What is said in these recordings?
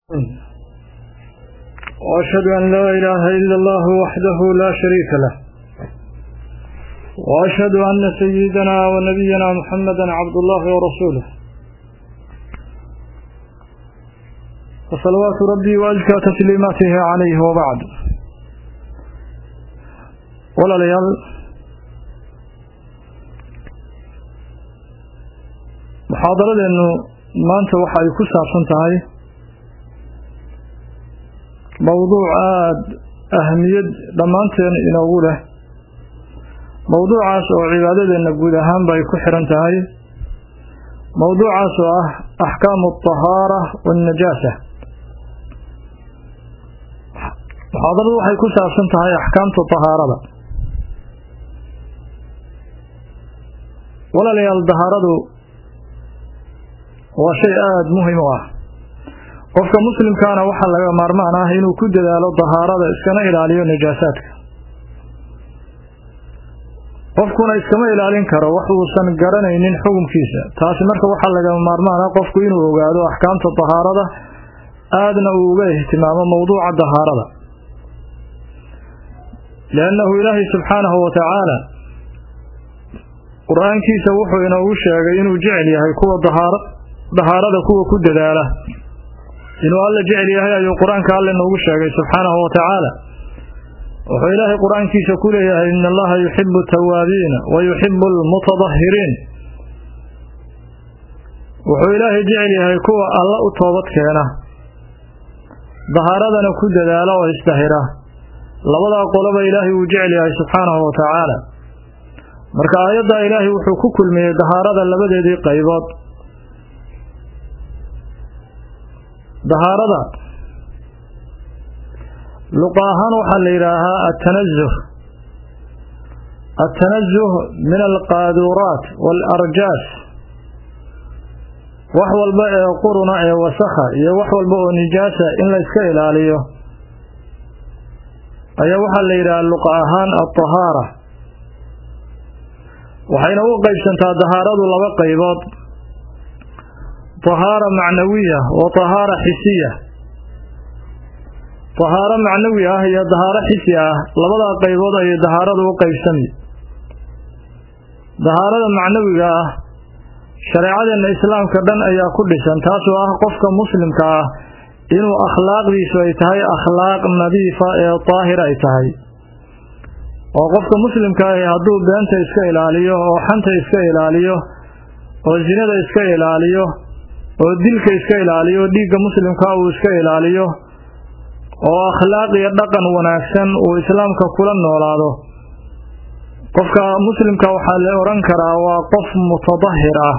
وأشهد أن لا إله إلا الله وحده لا شريك له وأشهد أن سيدنا ونبينا محمدا عبد الله ورسوله وصلوات ربي وأزكى تسليماته عليه وبعد ولا ليال محاضرة maanta waxa ay ku saabsan tahay mowduuc aada ahamiyad dhammaanteen inoogu leh mowduucaas oo cibaadadeenna guud ahaanba ay ku xiran tahay mowduucaas oo ah axkaamu altahaara waannajaasa muxaadaradu waxay ku saabsan tahay axkaamta tahaarada walaalayaal dahaaradu waa shay aada muhim u ah qofka muslimkaana waxaa laga maarmaan ah inuu ku dadaalo dahaarada iskana ilaaliyo najaasaadka qofkuna iskama ilaalin karo wax uusan garanaynin xukunkiisa taasi marka waxaa laga maarmaan ah qofku inuu ogaado axkaamta dahaarada aadna uu uga ihtimaamo mowduuca dahaarada liannahu ilaahay subxaanahu wa tacaala qur-aankiisa wuxuu inoogu sheegay inuu jecel yahay kuwa dahaar dahaarada kuwa ku dadaala inuu alla jecel yahay ayuu qur-aanka alle noogu sheegay subxaanahu wa tacaala wuxuu ilaahay qur-aankiisa ku leeyahay in allaha yuxibu tawaabiina wa yuxibu almutadahiriin wuxuu ilaahay jecel yahay kuwa alla u toobad keena dahaaradana ku dadaala oo isdahira labadaa qoloba ilaahay uu jecel yahay subxaanahu wa tacaala marka aayaddaa ilaahay wuxuu ku kulmiyey dahaarada labadeedii qaybood dahaarada luqa ahaan waxaa la yidhaahaa atanazuh atanazuh min alqaaduuraat waalarjaas wax walba ee quruna ee wasakha iyo wax walba oo nijaasa in la yska ilaaliyo ayaa waxaa la yidhahaa luqa ahaan altahaara waxayna u qaybsantaa dahaaradu laba qaybood tahaara macnawiya wa tahaara xisiya tahaaro macnawi ah iyo dahaaro xisi ah labadaa qaybood ayay dahaaradu u qaybsami dahaarada macnawiga ah shareecadeenna islaamka dhan ayaa ku dhisan taasoo ah qofka muslimka ah inuu akhlaaqdiisu ay tahay akhlaaq nadiifa ee daahir ay tahay oo qofka muslimka ahi hadduu beenta iska ilaaliyo oo xanta iska ilaaliyo oo sinada iska ilaaliyo oo dilka iska ilaaliyo dhiigga muslimka uu iska ilaaliyo oo akhlaaq iyo dhaqan wanaagsan uu islaamka kula noolaado qofka muslimka waxaa la odhan karaa waa qof mutadahir ah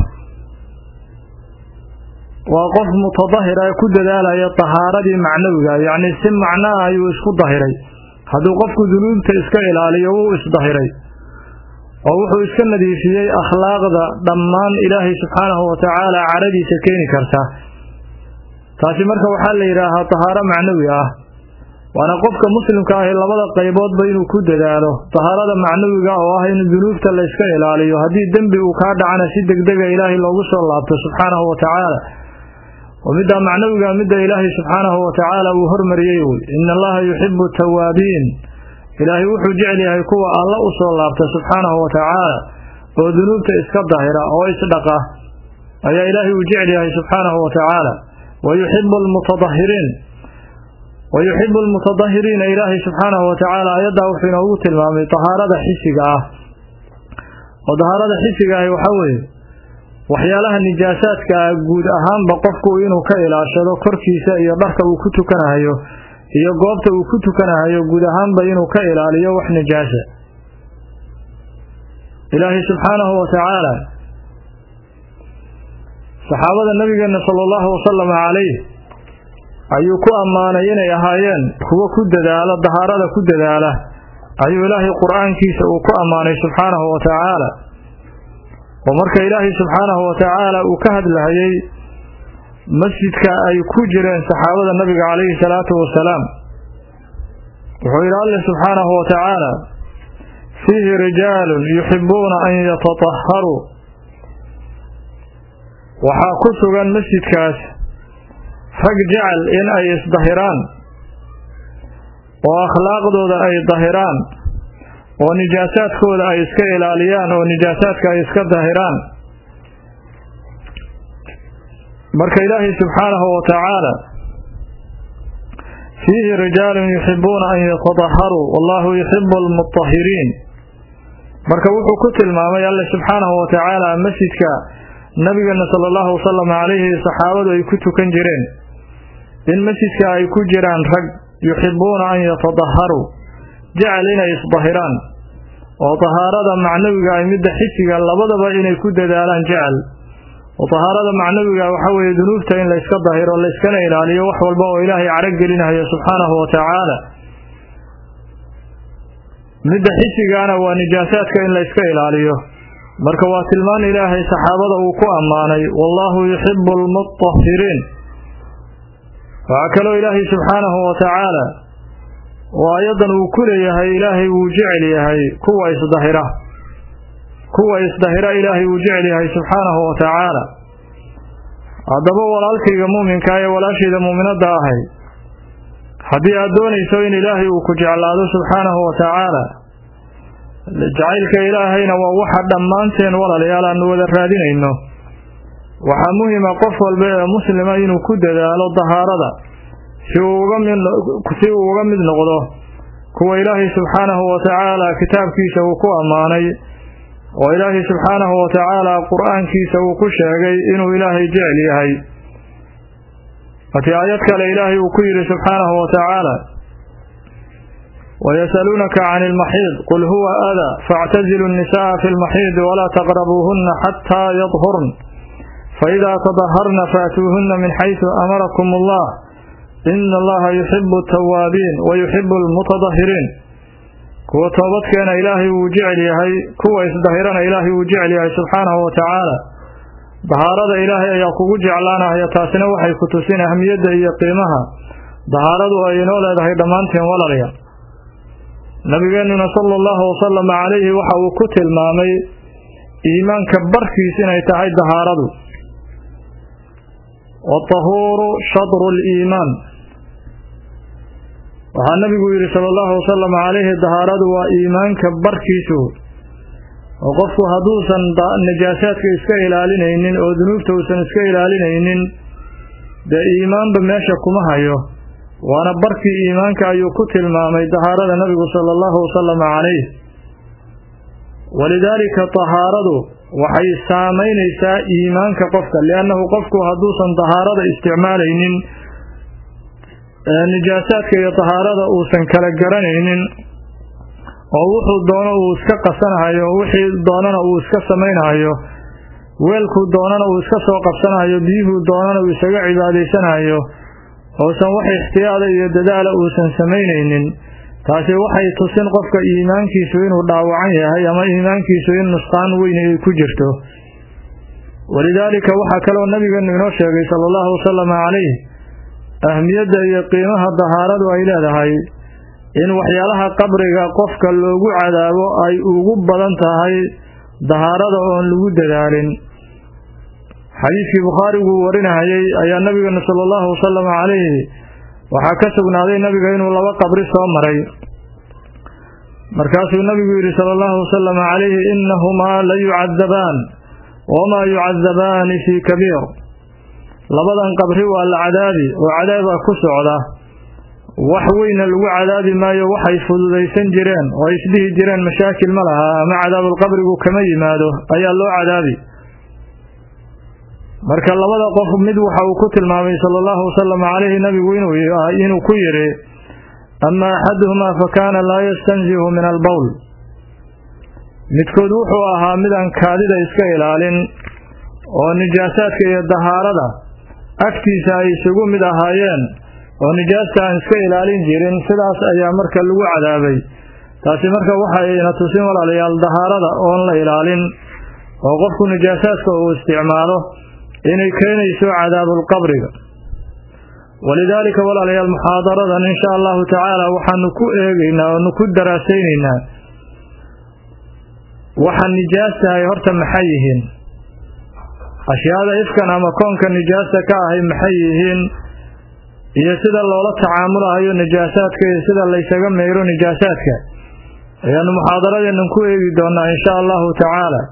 waa qof mutadahir ah ku dadaalaya tahaaradii macnawiga yacni si macnaha ayuu isku dahiray hadduu qofku dunuubta iska ilaaliyo wuu isdahiray oo wuxuu iska nadiifiyey akhlaaqda dhammaan ilaahay subxaanahu wa tacaala caradiisa keeni karta taasi marka waxaa la yidhaahaa tahaaro macnawi ah waana qofka muslimka ahi labada qayboodba inuu ku dadaalo tahaarada macnawiga oo ah in dunuubta la yska ilaaliyo haddii dembi uu kaa dhacana si degdega ilaahay loogu soo laabto subxaanahu wa tacaala oo middaa macnawiga midda ilaahay subxaanahu wa tacaala uu hormariyey wey ina allaha yuxibu tawaabiin ilaahay wuxuu jecel yahay kuwa alla u soo laabta subxaanahu wa tacaala oo dunuubta iska dahira oo isdhaqa ayaa ilaahay uu jecel yahay subxaanahu wa tacaala wa yuxibu almutadahiriin wa yuxibu almutadahiriina ilaahay subxaanahu wa tacaala ayaddaa wuxuu inoogu tilmaamay dahaarada xisiga ah oo dahaarada xisiga ahi waxaa weeye waxyaalaha nijaasaadka ah guud ahaanba qofku inuu ka ilaashado korkiisa iyo dharka uu ku tukanahayo iyo goobta uu ku tukanahayo guud ahaanba inuu ka ilaaliyo wax nijaasa ilaahay subxaanahu wa tacaala saxaabada nabigeena sala allahu wasalama calayh ayuu ku ammaanay inay ahaayeen kuwo ku dadaala dahaarada ku dadaala ayuu ilaahay qur-aankiisa uu ku ammaanay subxaanahu wa tacaala oo marka ilaahay subxaanahu wa tacaala uu ka hadlahayey masjidka ay ku jireen saxaabada nabiga calayhi salaatu wasalaam wuxuu yidhi alle subxaanahu wa tacaala fiihi rijaalun yuxibuuna an yatatahharuu waxaa ku sugan masjidkaas rag jecel in ay isdahiraan oo akhlaaqdooda ay dahiraan oo nijaasaadkooda ay iska ilaaliyaan oo nijaasaadka ay iska dahiraan marka ilaahay subxaanahu wa tacaala fiihi rijaalun yuxibuuna an yatadaharuu wallahu yuxibu almutahiriin marka wuxuu ku tilmaamay alle subxaanahu wa tacaala masjidka nabigeena sala allahu wasalam calayhi saxaabadu ay ku tukan jireen in masjidka ay ku jiraan rag yuxibuuna an yatadaharuu jecel inay isdahiraan oo dahaarada macnawiga ay midda xisiga labadaba inay ku dadaalaan jecel oo dahaarada macnawiga waxa weeye dunuubta in layska dahiro layskana ilaaliyo wax walba oo ilaahay carag gelinayo subxaanahu wa tacaala midda xisigaana waa nijaasaadka in layska ilaaliyo marka waa tilmaan ilaahay saxaabada uu ku ammaanay wallaahu yuxibu almutahiriin waxaa kaloo ilaahay subxaanahu wa tacaala oo ayadan uu ku leeyahay ilaahay wuu jecel yahay kuwa isdahira kuwa isdahira ilaahay wuu jecel yahay subxaanahu wa tacaala haddaba walaalkayga muuminka ee walaashayda muuminadda ahay haddii aad doonayso in ilaahay uu ku jeclaado subxaanahu wa tacaala jacaylka ilaahayna waa waxa dhammaanteen walaalayaal aanu wada raadinayno waxaa muhima qof walba ee muslima inuu ku dadaalo dahaarada si uu uga mid noqdo kuwa ilaahay subxaanahu wa tacaala kitaabkiisa uu ku ammaanay oo ilaahay subxaanahu wa tacaala qur-aankiisa uu ku sheegay inuu ilaahay jecel yahay markii aayad kale ilaahay uu ku yidhi subxaanahu wa tacaala ويسألونك عن المحيض قل هو أذى فاعتزلوا النساء في المحيض ولا تقربوهن حتى يطهرن فإذا تطهرن فأتوهن من حيث أمركم الله إن الله يحب التوابين ويحب المتطهرين kuwa toobadkeena ilaahay wuu jecel yahay kuwa isdahirana ilaahay wuu jecel yahay subxaanahu wa tacaala dahaarada ilaahay ayaa kugu jeclaanaya taasina waxay ku tusin ahmiyadda iyo qiimaha dahaaradu ay inoo leedahay dhammaanteen walaalya nabigeenuna sala allahu wasalam calayhi waxa uu ku tilmaamay iimaanka barkiis inay tahay dahaaradu watahuuru shadru liimaan waxaa nabigu yidhi sala allahu wasalam calayhi dahaaradu waa iimaanka barkiisu oo qofku hadduusan najaasaadka iska ilaalinaynin oo dunuubta uusan iska ilaalinaynin dee iimaanba meesha kuma hayo waana barkii iimaanka ayuu ku tilmaamay dahaarada nabigu sala allahu wasalam calayh walidaalika dahaaradu waxay saamaynaysaa iimaanka qofka liannahu qofku hadduusan dahaarada isticmaalaynin nijaasaadka iyo dahaarada uusan kala garanaynin oo wuxuu doono uu iska qasanahayo wixii doonana uu iska samaynahayo weelkuu doonana uu iska soo qabsanahayo biyuhuu doonana uu isaga cibaadaysanahayo uusan wax ixtiyaada iyo dadaala uusan samaynaynin taasi waxay tusin qofka iimaankiisu inuu dhaawacan yahay ama iimaankiisu in nusqaan weyn ay ku jirto walidaalika waxaa kaloo nabigeenu inoo sheegay sala allahu wasalama calayh ahmiyadda iyo qiimaha dahaaradu ay leedahay in waxyaalaha qabriga qofka loogu cadaabo ay ugu badan tahay dahaarada oon lagu dadaalin xadiidkii bukhaariguu warinahayay ayaa nabigeenu sala allahu wasalam calayhi waxaa ka sugnaaday nabiga inuu laba qabri soo maray markaasuu nabigu yidhi sala allahu wasalam calayhi innahumaa la yucadabaan wamaa yucadabaani fii kabiir labadan qabri waa la cadaabi oo cadaaba ku socda wax weyna lagu cadaabi maayo waxay fududaysan jireen oo ay isdhihi jireen mashaakil ma laha ama cadaabulqabrigu kama yimaado ayaa loo cadaabi marka labada qof mid waxa uu ku tilmaamay sala allahu wasalam calayhi nabigu inuu ku yidhi ama axaduhumaa fa kaana laa yastanzihu min albowl midkood wuxuu ahaa midaan kaadida iska ilaalin oo nijaasaadka iyo dahaarada agtiisa ay isugu mid ahaayeen oo nijaasta aan iska ilaalin jirin sidaas ayaa marka lagu cadaabay taasi marka waxayna tusin walaalayaal dahaarada oon la ilaalin oo qofku nijaasaadka uu isticmaalo inay keenayso cadaabulqabriga walidaalika walaalayaal muxaadaradan insha allahu tacaala waxaanu ku eegaynaa oonu ku daraasaynaynaa waxa nijaastahay horta maxay yihiin ashyaada ifkan ama koonka nijaasta ka ahay maxay yihiin iyo sida loola tacaamulahayo najaasaadka iyo sida laysaga meyro najaasaadka ayaanu muxaadaradeennan ku eegi doonaa insha allahu tacaala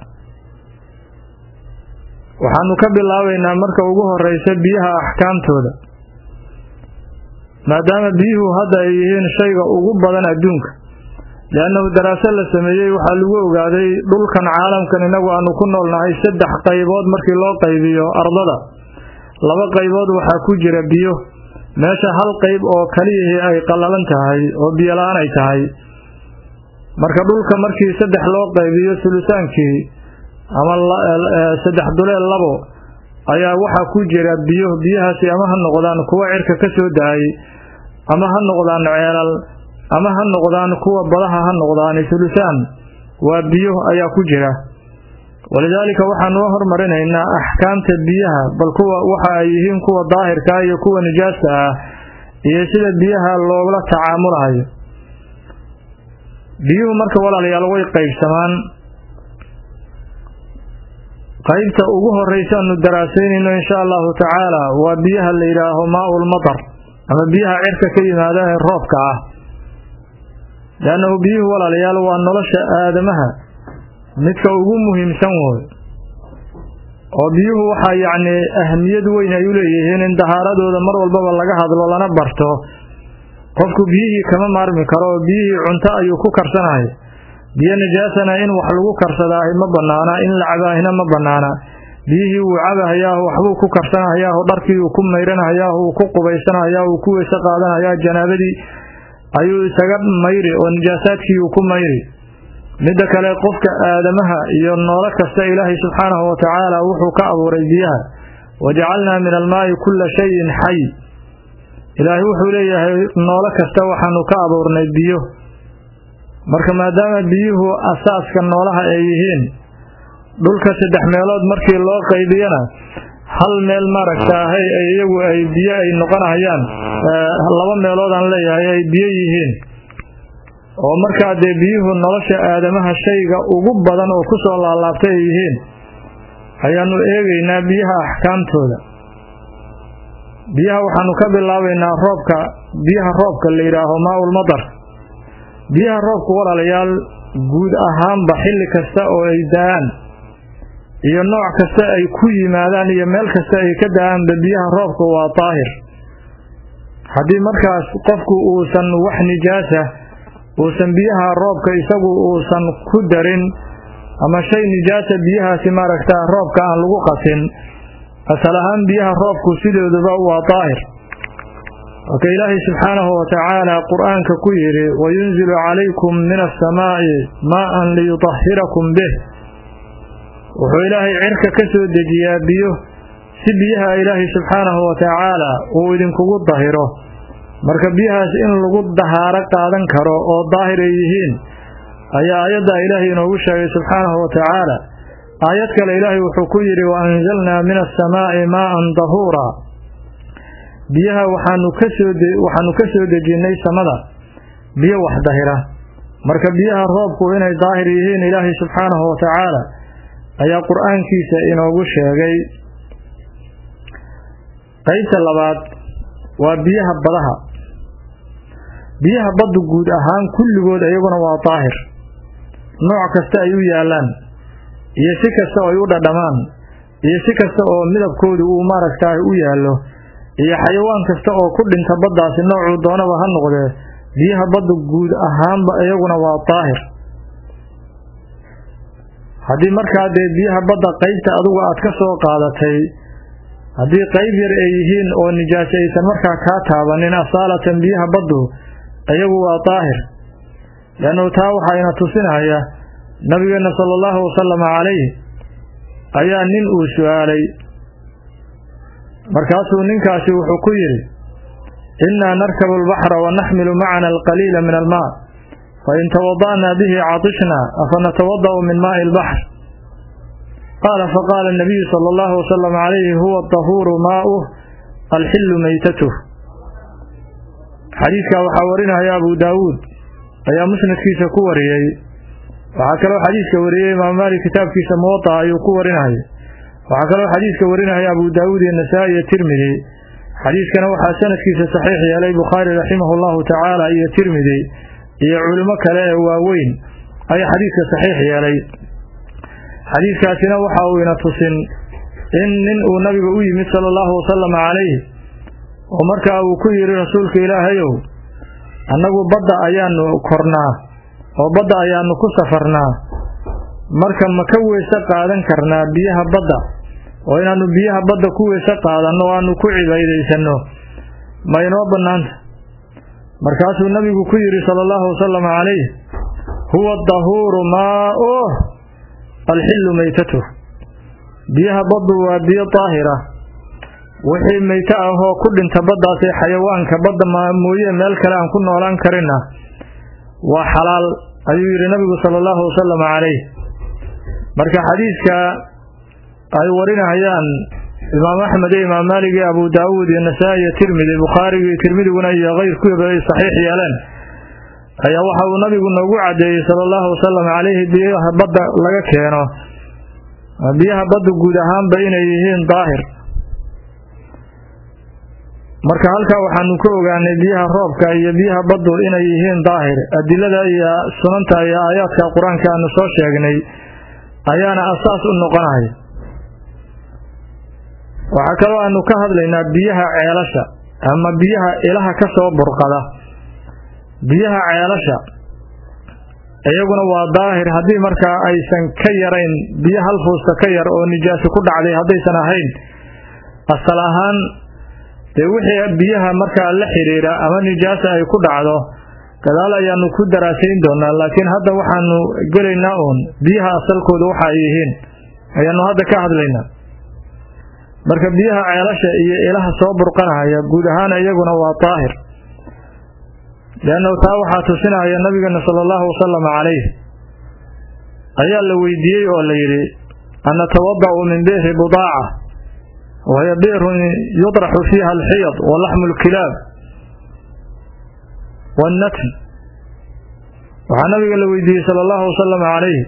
waxaanu ka bilaabaynaa marka ugu horeysa biyaha axkaamtooda maadaama biyuhu hadda ay yihiin shayga ugu badan adduunka liannahu daraaso la sameeyey waxaa lagu ogaaday dhulkan caalamkan inagu aanu ku noolnahay saddex qaybood markii loo qaybiyo ardada laba qaybood waxaa ku jira biyo meesha hal qayb oo kaliyihii ay qallalan tahay oo biyola-aan ay tahay marka dhulka markii saddex loo qaybiyo sulusaankii ama saddex duleel labo ayaa waxaa ku jira biyo biyahaasi ama ha noqdaan kuwa cirka ka soo da-ay ama ha noqdaan ceelal ama ha noqdaan kuwa badaha ha noqdaan sulusaan waa biyo ayaa ku jira walidaalika waxaanu hormarinaynaa axkaamta biyaha bal kuwa waxa ay yihiin kuwa daahirka iyo kuwa nijaasta ah iyo sida biyaha loogula tacaamulahayo biyuhu marka walaalayaal way qaybsamaan qaybta ugu horeysaanu daraaseynayno insha allahu tacaala waa biyaha la yidhaaho maa-ul matar ama biyaha cirka ka yimaada ee roobka ah leannahu biyuhu walaalayaal waa nolosha aadamaha midka ugu muhiimsan woy oo biyuhu waxaa yacni ahamiyad weyn ay u leeyihiin in dahaaradooda mar walbaba laga hadlo lana barto qofku biyihii kama maarmi karo oo biyihii cunto ayuu ku karsanahay biyo najaasana in wax lagu karsadaahi ma banaana in la cabaahina ma banaana biyihii wuu cabahayaahu waxbuu ku karsanahayaahu dharkii uu ku mayranahayaahu uu ku qubaysanahayaa uu ku weyse qaadanayaa janaabadii ayuu isaga mayri oo najaasaadkii uu ku mayri midda kale qofka aadamaha iyo noolo kasta ilaahay subxaanahu watacaala wuxuu ka abuuray biyaha wajacalnaa min almaa'i kulla shayin xay ilaahay wuxuu leeyahay noolo kasta waxaanu ka abuurnay biyo marka maadaama biyuhu asaaska noolaha ay yihiin dhulka saddex meelood markii loo qaybiyana hal meel maaragtaahay iyagu ay biyo ay noqonahayaan laba meelood aan leeyahay ay biyo yihiin oo markaa dee biyuhu nolosha aadamaha shayga ugu badan oo kusoo laalaabtay ay yihiin ayaanu eegaynaa biyaha axkaamtooda biyaha waxaanu ka bilaabaynaa roobka biyaha roobka la yidhaaho maa-ul matar biyaha roobka walaalayaal guud ahaanba xilli kasta oo ay da-aan iyo nooc kasta ay ku yimaadaan iyo meel kasta ay ka da-aanba biyaha roobka waa daahir haddii markaas qofku uusan wax nijaasa uusan biyaha roobka isagu uusan ku darin ama shay nijaasa biyahaasi maaragtaa roobka aan lagu qasin asal ahaan biyaha roobku sidooduba waa daahir waka ilaahay subxaanahu watacaala qur-aanka ku yidhi wayunzilu calaykum min asamaa'i maa-an liyutahhirakum bih wuxuu ilaahay cirka ka soo dejiyaa biyo si biyaha ilaahay subxaanahu watacaala uu idinkugu dahiro marka biyahaas in lagu dahaaro qaadan karo oo daahir ay yihiin ayaa aayaddaa ilaahay inoogu sheegay subxaanahu watacaala aayad kale ilaahay wuxuu ku yidhi wa anzalnaa min asamaa'i maa-an dahuura biyaha waxaanu kasoo waxaanu ka soo dejinnay samada biyo wax dahira marka biyaha roobku inay daahir yihiin ilaahay subxaanahu watacaala ayaa qur-aankiisa inoogu sheegay qaybta labaad waa biyaha badaha biyaha baddu guud ahaan kulligood iyaguna waa daahir nooc kasta ay u yaallaan iyo si kasta oo ay u dhadhamaan iyo si kasta oo midabkoodu uu maaragtaay u yaallo iyo xayawaan kasta oo ku dhinta baddaasi noocuu doonaba ha noqdee biyaha baddu guud ahaanba iyaguna waa daahir haddii markaa dee biyaha badda qaybta adugu aad ka soo qaadatay haddii qayb yar ay yihiin oo nijaasi aysan markaa kaa taabanin asaalatan biyaha baddu iyagu waa daahir leannu taa waxayna tusinaya nabigeenna sala allahu wasalama calayh ayaa nin uu su-aalay markaasuu ninkaasi wuxuu ku yidhi innaa narkabu albaxra wa naxmilu macana alqaliila min almaa fain tawada'naa bihi catishnaa afa natawada'u min maa'i albaxr qaala faqaala anabiyu sala allahu wasalam calayhi huwa adahuuru maa'uh alxillu meytatuh xadiidkaa waxaa warinaya abu daawuud ayaa musnadkiisa ku wariyey waxaa kaloo xadiidka wariyey imaam maalik kitaabkiisa muwadaca ayuu ku warinaya waxaa kaloo xadiidka warinaya abu daawuud iyo nasaa-i iyo tirmidi xadiiskana waxaa sanadkiisa saxiix yeelay bukhaari raximahu llahu tacaala iyo tirmidi iyo culimo kale ee waaweyn ayaa xadiiska saxiix yeelay xadiiskaasina waxa uu ina tusin in nin uu nabiga u yimid sala allahu wasalam calayh oo markaa uu ku yidhi rasuulka ilaahayow annagu badda ayaanu kornaa oo badda ayaanu ku safarnaa marka ma ka weyse qaadan karnaa biyaha badda oo inaannu biyaha badda ku weyse qaadanno o aanu ku cibaydaysanno ma inoo bannaanta markaasuu nabigu ku yidhi sala allahu wasalam calayh huwa dahuuru maa-oh alxillu meytatuh biyaha baddu waa biyo daahira wixii meyto ahoo ku dhinta baddaas ee xayawaanka badda mooye meel kale aan ku noolaan karinna waa xalaal ayuu yidhi nabigu sala allahu wasalam calayh marka xadiidka ay warinayaan imaam axmed iyo imaam maalig iyo abu daawuud iyo nasaa-i iyo tirmidi bukhaarigu iyo tirmidiguna iyo keyrkuiba ay saxiix yeeleen ayaa waxa uu nabigu noogu caddeeyey sala allahu wasalam calayhi biyaha badda laga keeno biyaha badda guud ahaanba inay yihiin daahir marka halkaa waxaanu ka ogaanay biyaha roobka iyo biyaha baddu inay yihiin daahir adilada iyo sunanta iyo aayaadka qur-aanka aanu soo sheegnay ayaana asaas u noqonaya waxaa kaloo aanu ka hadlaynaa biyaha ceelasha ama biyaha ilaha ka soo burqada biyaha ceelasha iyaguna waa daahir haddii markaa aysan ka yarayn biyo hal fuusta ka yar oo nijaasi ku dhacday haddaysan ahayn asal ahaan dee wixii biyaha markaa la xidhiidha ama nijaasa ay ku dhacdo gadaal ayaanu ku daraasayn doonaa laakiin hadda waxaanu gelaynaa uun biyaha asalkooda waxa ay yihiin ayaanu hadda ka hadlaynaa marka biyaha ceelasha iyo ilaha soo burqanahaya guud ahaan iyaguna waa daahir leannahu taa waxaa tusinaya nabigeena sala allahu wasalam calayh ayaa la weydiiyey oo la yidhi an natawada'u min bi'ri budaaca wahiya bi'run yudraxu fiiha alxiyad wa laxmu lkilaab waannatn waxaa nabiga la weydiiyey sala allahu wasalam calayh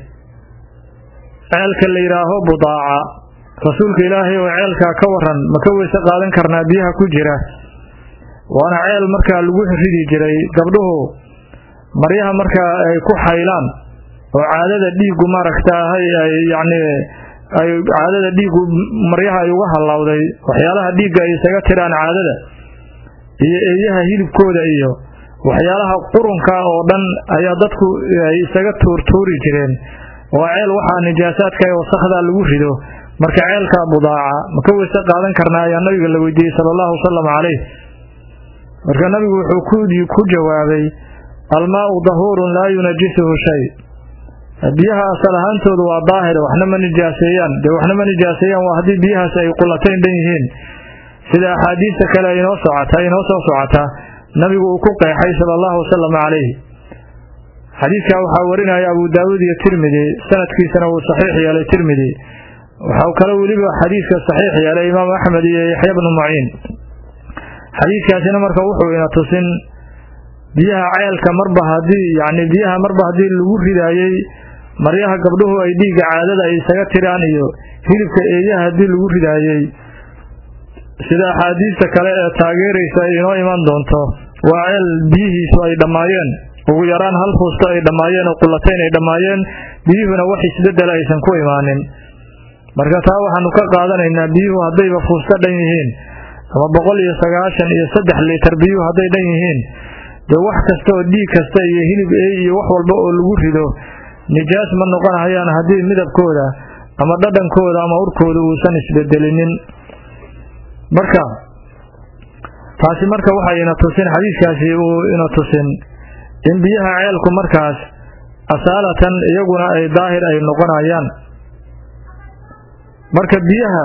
ceelka la yidhaaho budaaca rasuulka ilaahay oo ceelkaa ka waran ma ka weyse qaadan karnaa biyaha ku jira waana ceel markaa lagu ridi jiray gabdhuhu maryaha markaa ay ku xaylaan oo caadada dhiiggu maaragtaahay ay yacni ay caadada dhiiggu maryaha ay uga hallawday waxyaalaha dhiigga ay isaga tiraan caadada iyo eeyaha hilibkooda iyo waxyaalaha qurunka oo dhan ayaa dadku ay isaga tuurtuuri jireen oo ceel waxaa nijaasaadka ee wasakhdaa lagu rido marka ceelka budaaca ma ka weyse qaadan karnaa ayaa nabiga la weydiiyey sala allahu wasalam calayh marka nabigu wuxuu ku jawaabay almaau dahuurun laa yunajisuhu shay biyaha asal ahaantoodu waa daahir waxna ma nijaaseeyaan dee waxna ma nijaaseeyaan waa haddii biyahaas ay qulatayn dhan yihiin sida axaadiista kale inoo socota inoo soo socota nabigu uu ku qeexay sala allahu wasalam calayhi xadiidkaa waxaa warinaya abu daawuud iyo tirmidi sanadkiisana wuu saxiix yeelay tirmidi waxau kale weliba xadiidka saxiix yeelay imaam axmed iyo yaxya bnu muciin xadiidkaasina marka wuxuu ina tusin biyaha ceelka marba haddii yacni biyaha marba haddii lagu ridaayey maryaha gabdhuhu ay dhiigga caadada ay isaga tiraan iyo hilibka eeyaha haddii lagu ridaayey sida axaadiista kale ee taageeraysa ay inoo iman doonto waa ceel biyihiisu ay dhammaayeen ugu yaraan hal fuusto ay dhammaayeen oo qulatayn ay dhammaayeen biyuhuna wax isbedela aysan ku imaanin marka taa waxaanu ka qaadanaynaa biyuhu haddayba fuusto dhan yihiin ama boqol iyo sagaashan iyo saddex litar biyuhu hadday dhan yihiin dee wax kasta oo dhiig kasta iyo hilib eey iyo wax walba oo lagu rido nijaas ma noqonahayaan haddii midabkooda ama dhadhankooda ama urkooda uusan isbedelinin marka taasi marka waxay ina tusin xadiiskaasi uu ina tusin in biyaha ceelku markaas asaalatan iyaguna ay daahir ay noqonayaan marka biyaha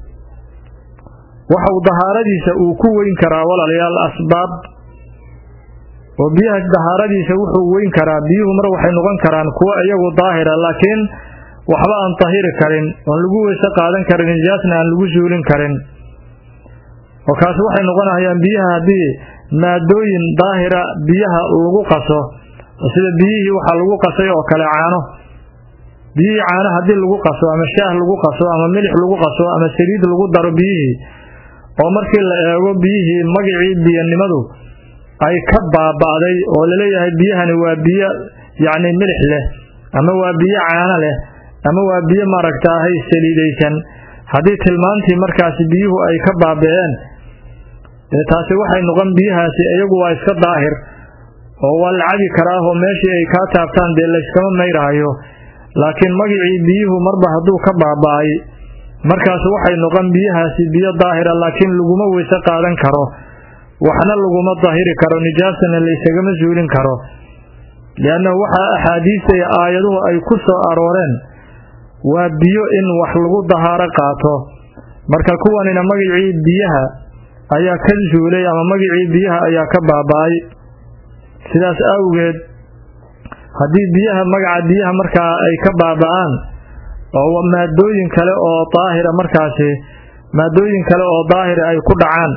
waxa uu dahaaradiisa uu ku weyn karaa walaalayaal asbaab oo biyaha dahaaradiisa wuxuu weyn karaa biyuhu mar waxay noqon karaan kuwo iyagu daahira laakiin waxba aan tahiri karin oon lagu weyse qaadan karin nijaasna aan lagu suulin karin oo kaasi waxay noqonayaan biyaha haddii maadooyin daahira biyaha lagu qaso sida biyihii waxaa lagu qasay oo kale caano biyihii caano haddii lagu qaso ama shaah lagu qaso ama milix lagu qaso ama saliid lagu daro biyihii oo markii la eego biyihii magicii biyanimadu ay ka baaba'day oo laleeyahay biyahani waa biyo yacni milix leh ama waa biyo caano leh ama waa biyo maaragtaahay saliidaysan haddii tilmaantii markaasi biyuhu ay ka baaba'een dee taasi waxay noqon biyahaasi iyagu waa iska daahir oo waa la cabi karaa oo meeshii ay kaa taabtaan dee layskama mayraayo laakiin magicii biyuhu marba hadduu ka baaba'ay markaas waxay noqon biyahaasi biyo daahira laakiin laguma weyse qaadan karo waxna laguma dahiri karo nijaasana laysagama suulin karo liannahu waxaa axaadiista iyo aayaduhu ay ku soo arooreen waa biyo in wax lagu dahaaro qaato marka kuwanina magicii biyaha ayaa ka suulay ama magicii biyaha ayaa ka baaba'ay sidaas awgeed haddii biyaha magaca biyaha markaa ay ka baaba'aan oo maadooyin kale oo daahira markaasi maadooyin kale oo daahira ay ku dhacaan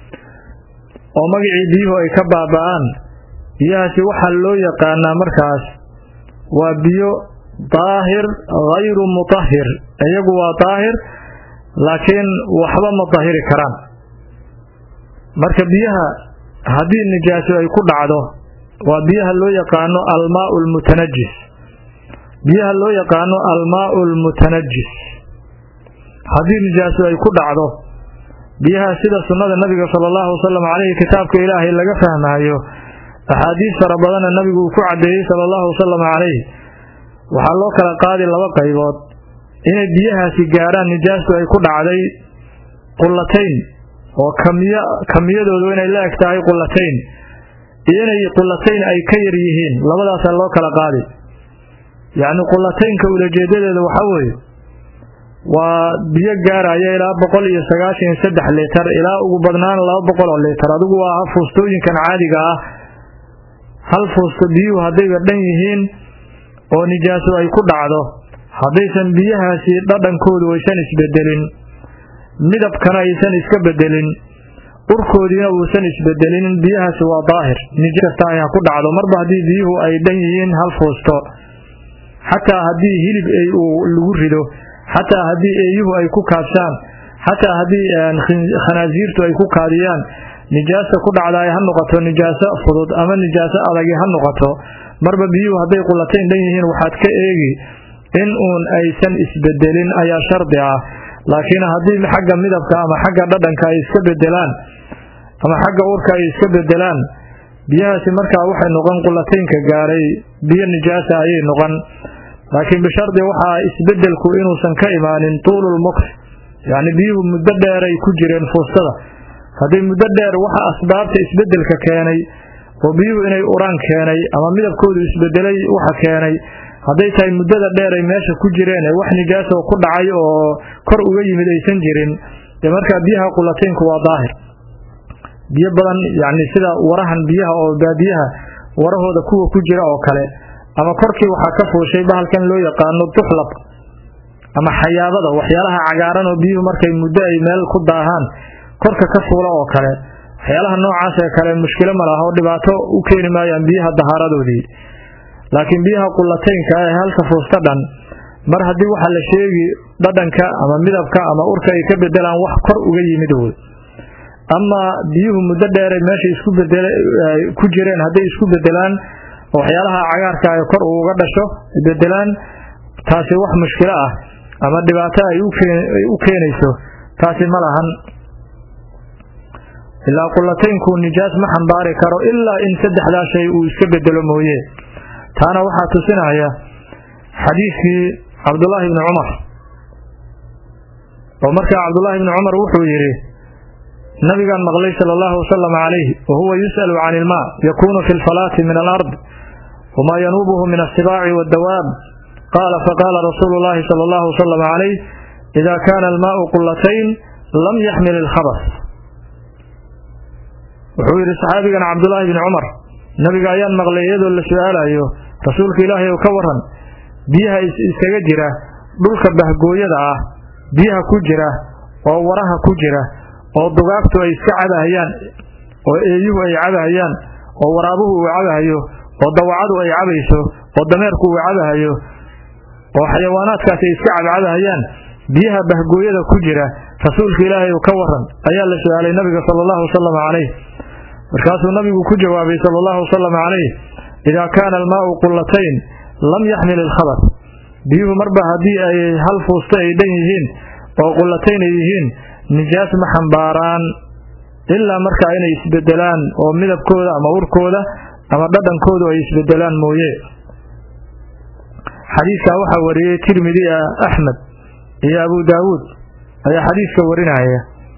oo magicii biyuhu ay ka baaba'aan biyahaasi waxaa loo yaqaanaa markaas waa biyo daahir hayru mutahhir iyagu waa daahir laakiin waxba ma dahiri karaan marka biyaha haddii nijaaso ay ku dhacdo waa biyaha loo yaqaano almaau almutanajis biyaha loo yaqaano almaau almutanajis haddii nijaaso ay ku dhacdo biyaha sida sunnada nabiga sala allahu wasalam caleyhi kitaabka ilaahay laga fahmaayo axaadiis fara badana nabigu uu ku caddeeyey sala allahu wasalam caleyh waxaa loo kala qaadi laba qaybood inay biyahaasi gaarhaan nijaastu ay ku dhacday qullatayn oo kamiya kamiyadoodu inay la eg tahay qullatayn iyo inay qullatayn ay ka yar yihiin labadaasaa loo kala qaadi yacni qullataynka ulajeedadeeda waxaa weeye waa biyo gaaraya ilaa boqol iyo sagaashan iyo saddex litar ilaa ugu badnaan laba boqol oo litar adigu waa fuustooyinkan caadiga ah hal fuusto biyuhu haddayba dhan yihiin oo nijaaso ay ku dhacdo haddaysan biyahaasi dhadhankoodu aysan isbedelin midabkana aysan iska bedelin urkoodiina uusan isbedelin biyahaasi waa daahir nijkasta ay ha ku dhacdo marba haddii biyuhu ay dhan yihiin hal fuusto xataa haddii hilib ay uu lagu rido xataa haddii eeyuhu ay ku kaabshaan xataa haddii khanaasiirtu ay ku kaadiyaan nijaasa ku dhacdaay ha noqoto nijaaso fudud ama nijaaso adagi ha noqoto marba biyuhu hadday qullatayn dhan yihiin waxaad ka eegi in uun aysan isbedelin ayaa shardi ah laakiin haddii xagga midabka ama xagga dhadhanka ay iska bedelaan ama xagga urka ay iska bedelaan biyahaasi markaa waxay noqon qullataynka gaaray biyo nijaasa ayay noqon laakiin bishardi waxaa isbedelku inuusan ka imaanin tuululmuks yacni biyuhu muddo dheeray ku jireen fuustada haddii muddo dheer waxa asbaabta isbedelka keenay oo biyuhu inay uraan keenay ama midabkoodu isbedelay waxa keenay hadday tahay muddada dheer ay meesha ku jireen ee wax nijaaso ku dhacay oo kor uga yimid aysan jirin dee markaa biyaha qullataynku waa daahir biyo badan yacni sida warahan biyaha oo baadiyaha warahooda kuwa ku jira oo kale ama korkii waxaa ka fuushay bahalkan loo yaqaano duxlab ama xayaabada waxyaalaha cagaaran oo biyuhu markay muddo ay meel ku daahaan korka ka fuula oo kale waxyaalaha noocaas ee kale mushkilo ma laha oo dhibaato u keeni maayaan biyaha dahaaradoodii laakiin biyaha qullataynka ee halka fuusta dhan mar haddii waxaa la sheegi dhadhanka ama midabka ama urka ay ka bedelaan wax kor uga yimid wey ama biyuhu muddo dheeray meesha isku bedel ku jireen hadday isku bedelaan waxyaalaha cagaarka ay kor uga dhasho bedelaan taasi wax mushkilo ah ama dhibaato ay u keenayso taasi ma lahan ilaa qullataynku nijaas ma xambaari karo ilaa in saddexdaa shay uu iska bedelo mooye taana waxaa tusinaya xadiidkii cabdullaahi bni cumar oo markaa cabdullaahi bni cumar wuxuu yidhi nabigaan maqlay sala allahu wasalam calayh wa huwa yus'alu can ilmaa yakuunu fi lfalaati min alard wamaa yanuubuhu min asibaaci waaddawaab qaala faqaala rasuulu llahi sala allahu wasalam calayh ida kaana almaau qullatayn lam yaxmil ilkhabas wuxuu yidhi saxaabigan cabdullaahi bni cumar nabiga ayaan maqlay iyadoo la su-aalayo rasuulka ilaahay oo ka waran biyaha iskaga jira dhulka bahgooyada ah biyaha ku jira oo waraha ku jira oo dugaagtu ay iska cabahayaan oo eeyuhu ay cabahayaan oo waraabuhu uu cabahayo oo dawacadu ay cabayso oo dameerku uu cabahayo oo xayawaanaadkaasi ay iska cabcabahayaan biyaha bahgooyada ku jira rasuulka ilaahay ka waran ayaa la su-aalay nabiga sala allahu wasalam calayh markaasuu nabigu ku jawaabay sala allahu wasalam calayh idaa kaana almaau qullatayn lam yaxmil ilkhabar biyuhu marba haddii ay hal fuusta ay dhan yihiin oo qullatayn ay yihiin nijaas ma xambaaraan ilaa markaa inay isbedelaan oo midabkooda ama urkooda ama dhadhankoodu ay isbedelaan mooye xadiidkaa waxaa wariyey tirmidi ah axmed iyo abu daawuud ayaa xadiidka warinaya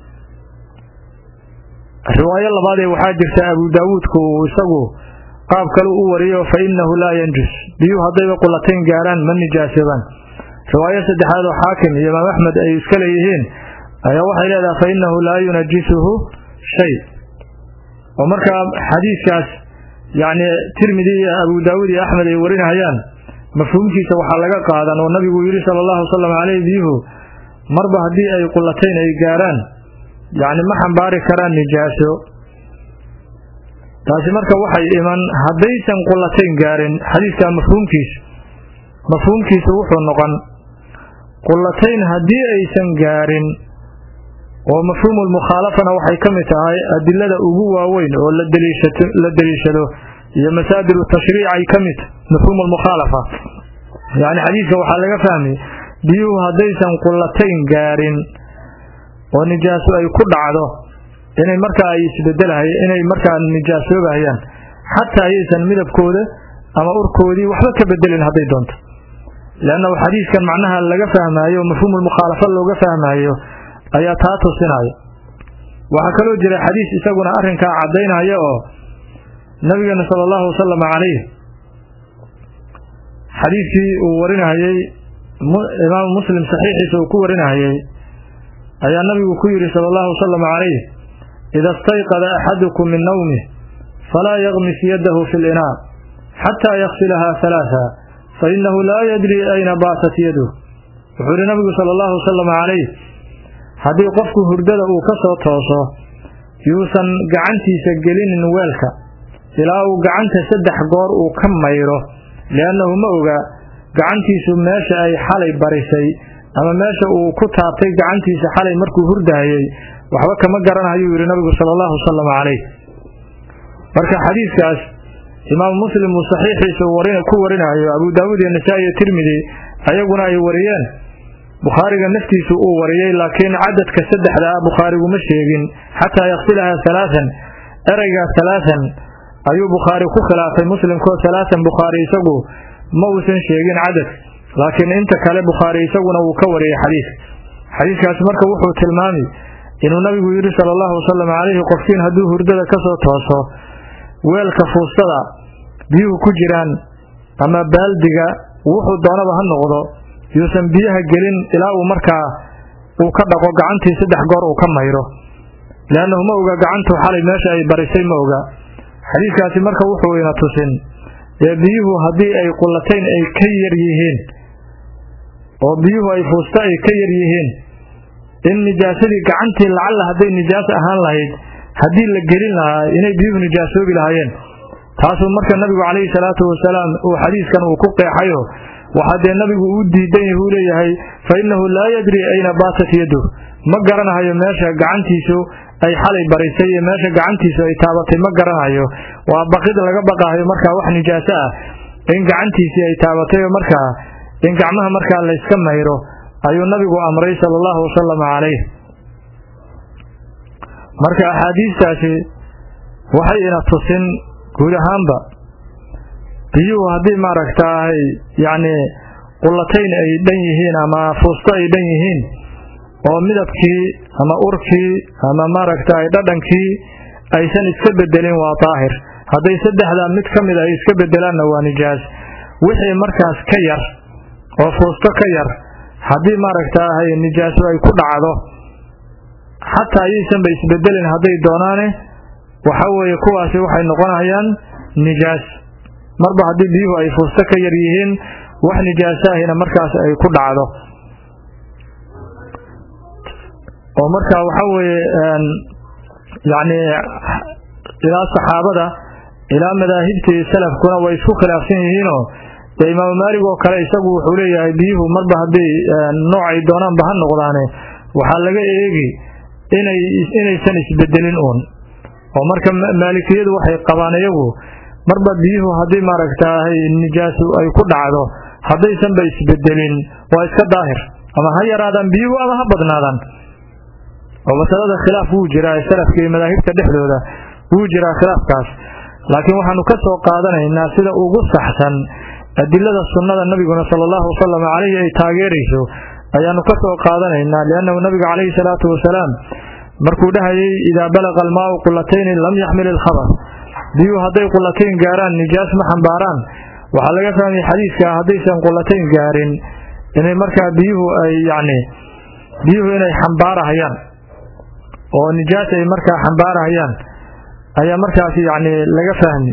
riwaayo labaadee waxaa jirta abu daawuudku uu isagu qaab kale u wariyo fa innahu laa yanjus biyuhu haddayba qullatayn gaaraan ma nijaasadaan riwaayo saddexaad oo xaakim iyo imaam axmed ay iska leeyihiin ayaa waxay leedahay fa innahu laa yunajisuhu shay oo markaa xadiidkaas yacni tirmidi iyo abu daawuud iyo axmed ay warinayaan mafhuumkiisa waxaa laga qaadan oo nabigu yidhi sala allahu wasalam caleyh biyuhu marba haddii ay qullatayn ay gaaraan yacni ma xambaari karaan nijaaso taasi marka waxay iman haddaysan qullatayn gaarin xadiidkaa mafhuumkiisa mafhuumkiisa wuxuu noqon qullatayn haddii aysan gaarin oo mafhuumulmukhaalafana waxay ka mid tahay adilada ugu waaweyn oo la daliishato la daliishado iyo masaadir tashriic ay ka mid mafhuumulmukhaalafa yacni xadiidka waxaa laga fahmay biyuhu haddaysan qullatayn gaarin oo nijaaso ay ku dhacdo inay markaa ay isbedelahay inay markaa nijaasoobahayaan xataa ayaysan midabkooda ama urkoodii waxba ka bedelin hadday doonto leannahu xadiidkan macnaha laga fahmaayo o mafhuumulmukhaalafa looga fahmaayo ayaa taa tusinaya waxaa kaloo jira xadiis isaguna arrinkaa caddaynaya oo nabigeena sala allahu wasalam calayh xadiidkii uu warinahayey imaamu muslim saxiixiisa uu ku warinahayey ayaa nabigu ku yidhi sala allahu wasalam calayh ida istayqada axadukum min nawmih falaa yagmis yadahu fi linaa xataa yaksilaha halaaa fa inahu laa yadri ayna baatat yaduh wuxuu yihi nabigu sala allahu wasalam calayh haddii qofku hurdada uu ka soo tooso yuusan gacantiisa gelinin weelka ilaa uu gacanta saddex goor uu ka mayro liannahu ma oga gacantiisu meesha ay xalay barisay ama meesha uu ku taabtay gacantiisa xalay markuu hurdahayey waxba kama garanayuu yidhi nabigu sala allahu wasalam calayh marka xadiidkaas imaamu muslim uu saxiixiisa ku warinayo abu daawuud iyo nasaa-i iyo tirmidi ayaguna ay wariyeen bukhaariga naftiisu uu wariyey laakiin cadadka saddexda ah bukhaarigu ma sheegin xataa yaksilaha halaaan ereyga halaaan ayuu bukhaari ku khilaafay muslimkoo halaaan bukhaari isagu ma uusan sheegin cadad laakiin inta kale bukhaari isaguna wuu ka wariyey xadiidka xadiidkaas marka wuxuu tilmaamay inuu nabigu yidhi sala allahu wasalam calayhi qofkiin hadduu hurdada ka soo tooso weelka fuustada biyuhu ku jiraan ama baaldiga wuxuu doonaba ha noqdo yuusan biyaha gelin ilaa uu markaa uu ka dhaqo gacantii saddex goor uu ka mayro liannahu ma oga gacantu xalay meesha ay barisay ma oga xadiidkaasi marka wuxuu ina tusin ee biyuhu haddii ay qullatayn ay ka yar yihiin oo biyuhu ay fuusta ay ka yar yihiin in nijaasadii gacantii lacalla hadday nijaas ahaan lahayd haddii la gelin lahaa inay biyuhu nijaasoobi lahaayeen taasuu marka nabigu calayhi salaatu wasalaam uu xadiiskan uu ku qeexayo waxaa dee nabigu uu diidan yahu leeyahay fa innahu laa yadri ayna baatat yaduh ma garanahayo meesha gacantiisu ay xalay barisay iyo meesha gacantiisu ay taabatay ma garanayo waa baqid laga baqahayo markaa wax nijaaso ah in gacantiisii ay taabatay oo markaa in gacmaha markaa layska mayro ayuu nabigu amray sala allahu wasalam calayh marka axaadiistaasi waxay ina tusin guud ahaanba biyuhu haddii maaragtaahay yacni qullatayn ay dhan yihiin ama fuusto ay dhan yihiin oo midabkii ama urkii ama maaragtaay dhadhankii aysan iska bedelin waa daahir hadday saddexdaa mid ka mid ay iska bedelaanna waa nijaas wixii markaas ka yar oo fuusto ka yar haddii maaragtaahay nijaaso ay ku dhacdo xataa ayaysanba isbedelin hadday doonaane waxa weeye kuwaasi waxay noqonayaan nijaas marba haddii biyuhu ay fuusto ka yar yihiin wax nijaasaahina markaas ay ku dhacdo oo marka waxa weeye yacni ilaa saxaabada ilaa madaahibtii salafkuna way isku khilaafsan yihiinoo dee imaamu maalig oo kale isagu wuxuu leeyahay biyuhu marba hadday noocay doonaanba ha noqdaane waxaa laga eegi inay inaysan isbedelin uun oo marka maalikiyadu waxay qabaan iyagu marba biyuhu haddii maaragtaahay nijaasu ay ku dhacdo haddaysanba isbedelin waa iska daahir ama ha yaraadaan biyuhu ama ha badnaadaan oo masalada khilaaf wuu jiraa salafka iyo madaahibta dhexdooda wuu jiraa khilaafkaas laakiin waxaanu ka soo qaadanaynaa sida ugu saxsan adilada sunnada nabiguna sala allahu wasalam caleyhi ay taageerayso ayaanu ka soo qaadanaynaa liannahu nabiga calayhi salaatu wasalaam markuu dhahayay idaa balaqa almaau qulatayni lam yaxmil ilkhabar biyuhu hadday qulatayn gaaraan nijaas ma xambaaraan waxaa laga fahmaya xadiidka haddaysan qulatayn gaarin inay markaa biyuhu ay yacni biyuhu inay xambaarahayaan oo nijaas ay markaa xambaarahayaan ayaa markaas yacni laga fahmi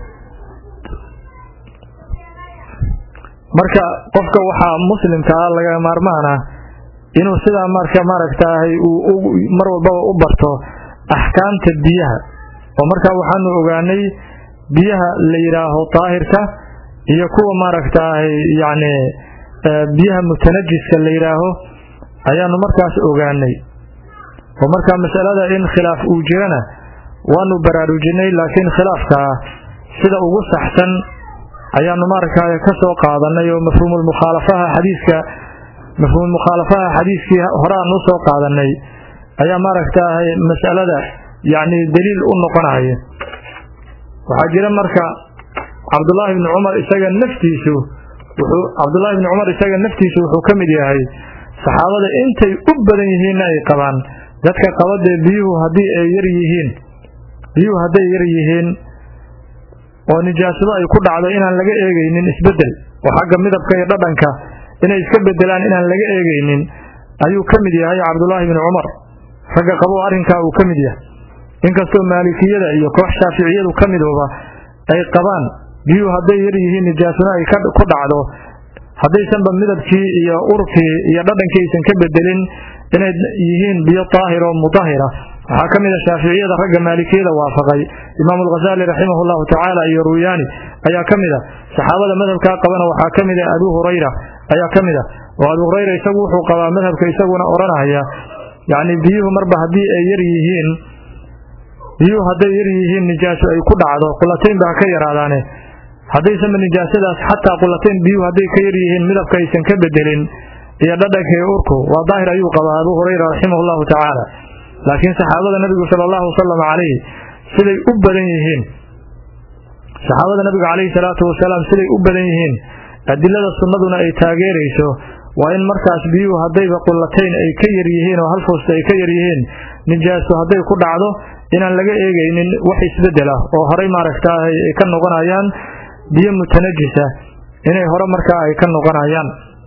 marka qofka waxaa muslimka ah laga maarmaan ah inuu sidaa marka maaragtaahay uu mar walbaba u barto axkaamta biyaha oo markaa waxaanu ogaanay biyaha la yidhaaho daahirka iyo kuwa maaragtaahay yacni biyaha mutanajiska la yidhaaho ayaanu markaas ogaanay oo markaa masalada in khilaaf uu jirana waanu baraarujinay laakiin khilaafkaa sida ugu saxsan ayaanu maaragtay ka soo qaadanay oo mafhuumulmukhaalafaha xadiiska mafhuumulmukhaalafaha xadiiskii hore aan u soo qaadanay ayaa maaragtaahay masalada yacni daliil u noqonaya waxaa jira marka cabdullaahi bni cumar isaga naftiisu wuxuu cabdullaahi bni cumar isaga naftiisu wuxuu ka mid yahay saxaabada intay u badan yihiinna ay qabaan dadka qabadee biyuhu haddii ay yar yihiin biyuhu hadday yar yihiin oo nijaasado ay ku dhacdo inaan laga eegaynin isbedel oo xagga midabka iyo dhadhanka inay iska bedelaan inaan laga eegaynin ayuu ka mid yahay cabdullaahi bni cumar ragga qabo arrinkaa uu ka mid yahay inkastoo maalikiyada iyo koox shaaficiyadu ka midooba ay qabaan biyuhu hadday yar yihiin nijaasado ay ku dhacdo haddaysanba midabkii iyo urkii iyo dhadhankii aysan ka bedelin inay yihiin biyo daahir oo mudahira waxaa ka mid a shaaficiyada ragga maalikiyada waafaqay imaamu alghazali raximah llahu tacaala iyo ruyaani ayaa ka mid a saxaabada madhabkaa qabana waxaa ka mid a abu hurayra ayaa ka mid a oo abu hurayra isagu wuxuu qabaa madhabka isaguna odhanaya yacni biyuhu marba haddii ay yar yihiin biyuhu hadday yar yihiin nijaaso ay ku dhacdo qulataynba ha ka yaraadaane haddaysanba nijaasadaas xataa qulatayn biyuhu hadday ka yar yihiin midabka aysan ka bedelin iyo dhadhanka iyo urku waa daahir ayuu qabaa abu hurayra raximah llahu tacaala laakiin saxaabada nabigu sala allahu wasalam calayhi siday u badan yihiin saxaabada nabiga calayhi salaatu wasalaam siday u badan yihiin adilada sunnaduna ay taageerayso waa in markaas biyuhu haddayba qulatayn ay ka yar yihiin oo hal foosta ay ka yar yihiin nijaaso hadday ku dhacdo inaan laga eegaynin wax isbedel ah oo horay maaragtaahay ay ka noqonayaan biyo mutanajisa inay hore markaa ay ka noqonayaan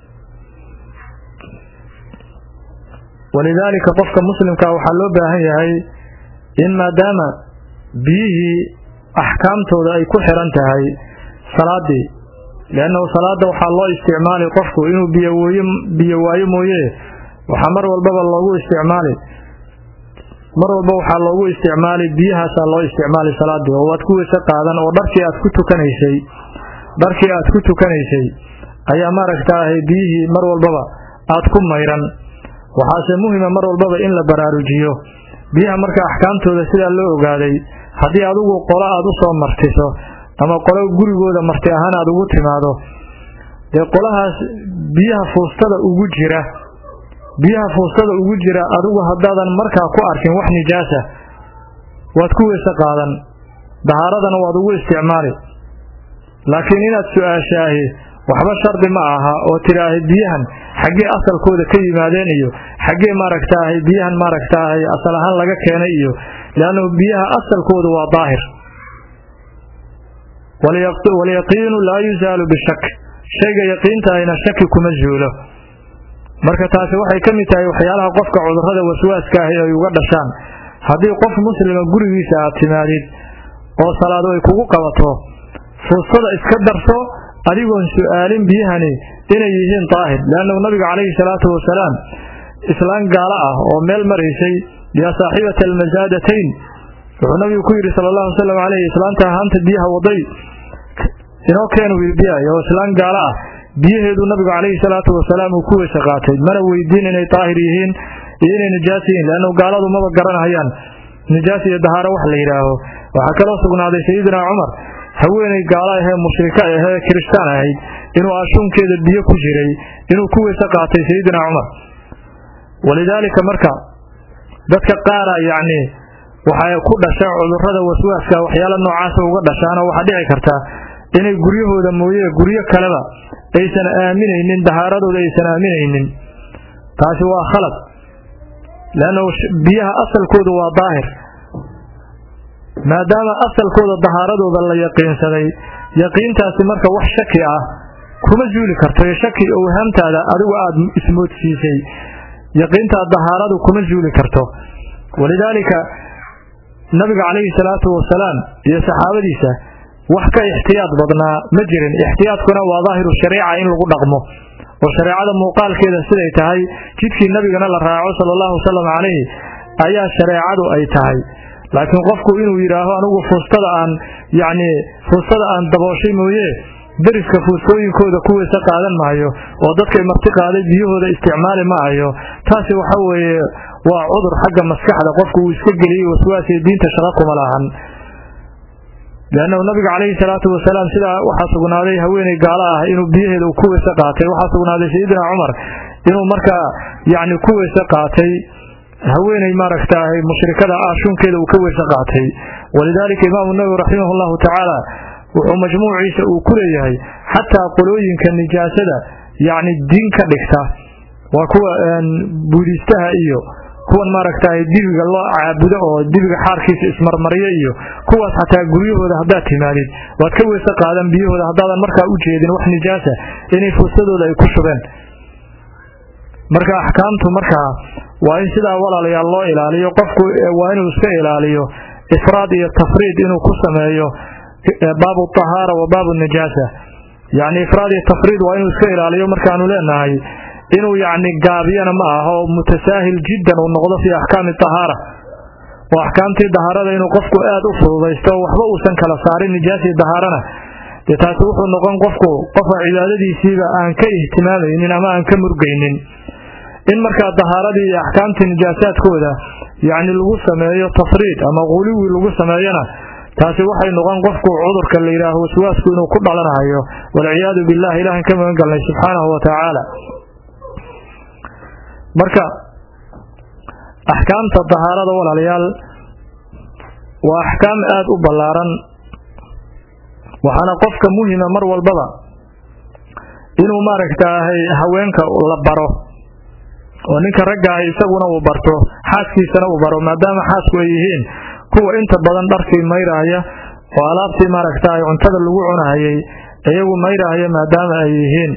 walidaalika qofka muslimkaa waxaa loo baahan yahay in maadaama biyihii axkaamtooda ay ku xiran tahay salaadii liannahu salaada waxaa loo isticmaali qofku inuu biyowooye biyo waayo mooye waxaa mar walbaba loogu isticmaali mar walba waxaa loogu isticmaali biyahaasaa loo isticmaali salaadii oo waad ku weyse qaadan oo dharkii aad ku tukanaysay dharkii aad ku tukanaysay ayaa maaragtaahay biyihii mar walbaba aad ku mayran waxaase muhima mar walbaba in la baraarujiyo biyaha marka axkaamtooda sidaa loo ogaaday haddii adigu qolo aad u soo martiso ama qolo gurigooda marti ahaan aad ugu timaado dee qolahaas biyaha fuustada ugu jira biyaha fuustada ugu jira adigu haddaadan markaa ku arkin wax nijaasa waad ku weyse qaadan dahaaradana waad ugu isticmaali laakiin inaad su-aashaahi waxba shardi ma aha oo tidhaahay biyahan xaggee asalkooda ka yimaadeen iyo xaggee maaragtaahay biyahan maaragtaahay asal ahaan laga keenay iyo leannahu biyaha asalkooda waa daahir walyaqiinu laa yusaalu bishak shayga yaqiintahayna shaki kuma zuulo marka taasi waxay ka mid tahay waxyaalaha qofka cudurrada waswaaska ahi ay uga dhashaan haddii qof muslima gurigiisa aad timaadid oo salaado ay kugu qabato fuustada iska darso adigoon su-aalin biyahani inay yihiin daahir leannahu nabiga calayhi salaatu wasalaam islaan gaalo ah oo meel maraysay yaa saaxibata almasaadatayn wuxuu nabigu ku yidhi sala allahu wasalam caleyh islaanta ahaanta biyaha waday inoo keenu biyahay oo islaan gaalo ah biyaheedu nabigu calayhi salaatu wasalaam uu ku weyse qaatay mana weydiin inay daahir yihiin iyo inay nijaas yihiin leannu gaaladu maba garanhayaan nijaas iyo dahaaro wax la yidhaaho waxaa kaloo sugnaaday sayidina cumar haweeney gaalo ahee mushrika ahee kiristaan ahayd inuu ashuunkeeda biyo ku jiray inuu ku weyse qaatay sayidina cumar walidaalika marka dadka qaara yacni waxay ku dhasha cudurrada waswaaska waxyaala noocaasa uga dhashaana waxaa dhici karta inay guryahooda mooye guryo kaleba aysan aaminaynin dahaaradooda aysan aaminaynin taasi waa khalad leanna biyaha asalkooda waa daahir maadaama asalkooda dahaaradooda la yaqiinsaday yaqiintaasi marka wax shaki ah kuma zuuli karto ee shaki owhaamtaada adigu aada ismoodsiisay yaqiintaa dahaaradu kuma zuuli karto walidaalika nabiga calayhi salaatu wasalaam iyo saxaabadiisa wax ka ixtiyaad badnaa ma jirin ixtiyaadkuna waa daahiru shariica in lagu dhaqmo oo shareecada muuqaalkeeda siday tahay jidkii nabigana la raaco sala allahu wasalam calayhi ayaa shareecadu ay tahay laakiin qofku inuu yidhaaho anigu fuustada aan yacni fuustada aan dabooshay mooye deriska fuustooyinkooda ku weyse qaadan maayo oo dadkay marti qaaday biyahooda isticmaali maayo taasi waxa weeye waa cudur xagga maskaxda qofku uu iska geliyey waswaasiyo diinta shaqo kuma lahan leannahu nabiga calayhi salaatu wasalaam sidaa waxaa sugnaaday haweeney gaalo ah inuu biyaheeda ku weyse qaatay waxaa sugnaaday sayidina cumar inuu markaa yacni ku weyse qaatay haweeney maaragtaahay mushrikada aashuunkeeda uu ka weyse qaatay walidaalika imaamu nawowi raximah allahu tacaala wuxuu majmuuciisa uu ku leeyahay xataa qolooyinka nijaasada yacni diin ka dhigta waa kuwa buudiistaha iyo kuwan maaragtay dibiga loo caabudo oo dibiga xaarkiisa ismarmaryo iyo kuwaas xataa guryahooda haddaad timaadid waad ka weyse qaadan biyahooda haddaadan markaa u jeedin wax nijaasa inay fursadooda ay ku shubeen marka axkaamtu markaa waa in sidaa walaalayaal loo ilaaliyo qofku waa inuu iska ilaaliyo ifraad iyo tafriid inuu ku sameeyo baabu tahaara wa baabu nijaasa yacni ifraad iyo tafriid waa inuu iska ilaaliyo markaanu leenahay inuu yacni gaabiyana ma aha oo mutasaahil jiddan uu noqdo fii axkaami tahaara oo axkaamtii dahaarada inuu qofku aad u fududaysto waxba uusan kala saarin nijaasii dahaarana dee taasi wuxuu noqon qofku qofa cibaadadiisiiba aan ka ihtimaamaynin ama aan ka murgaynin in markaa dahaaradii iyo axkaamtii nijaasaadkooda yacni lagu sameeyo tafriid ama quliwi lagu sameeyona taasi waxay noqon qofku cudurka la yidhaaho waswaasku inuu ku dhalanayo walciyaadu billah ilahan ka magan galnay subxaanahu wa tacaala marka axkaamta dahaarada walaalayaal waa axkaam aada u ballaaran waxaana qofka muhima mar walbaba inuu maaragtaahay haweenka la baro oo ninka ragga ahi isaguna uu barto xaaskiisana uu baro maadaama xaasku ay yihiin kuwa inta badan dharkii mayrahaya oo alaabtii maaragtaahay cuntada lagu cunahayay iyagu mayrahaya maadaama ay yihiin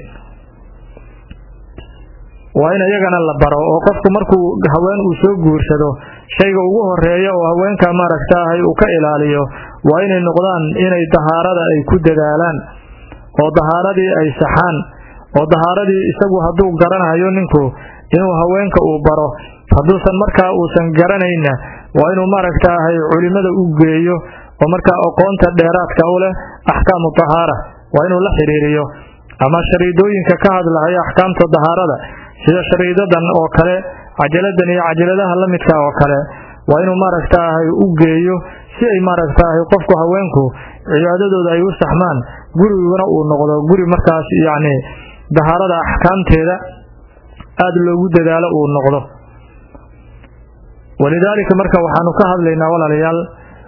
waa in iyagana la baro oo qofku markuu haween uu soo guursado shayga ugu horeeya oo haweenka maaragtaahay uu ka ilaaliyo waa inay noqdaan inay dahaarada ay ku dadaalaan oo dahaaradii ay saxaan oo dahaaradii isagu hadduu garanayo ninku inuu haweenka uu baro hadduusan markaa uusan garanayna waa inuu maaragtaahay culimada u geeyo oo markaa aqoonta dheeraadka u leh axkaamu dahaara waa inuu la xidhiiriyo ama shariidooyinka ka hadlahaya axkaamta dahaarada sida shariidadan oo kale cajaladan iyo cajaladaha la midka oo kale waa inuu maaragtaahay u geeyo si ay maaragtaahay qofku haweenku cibaadadooda ay u saxmaan guriguna uu noqdo guri markaas yacni dahaarada axkaamteeda aada loogu dadaalo uu noqdo walidaalika marka waxaanu ka hadlaynaa walaalayaal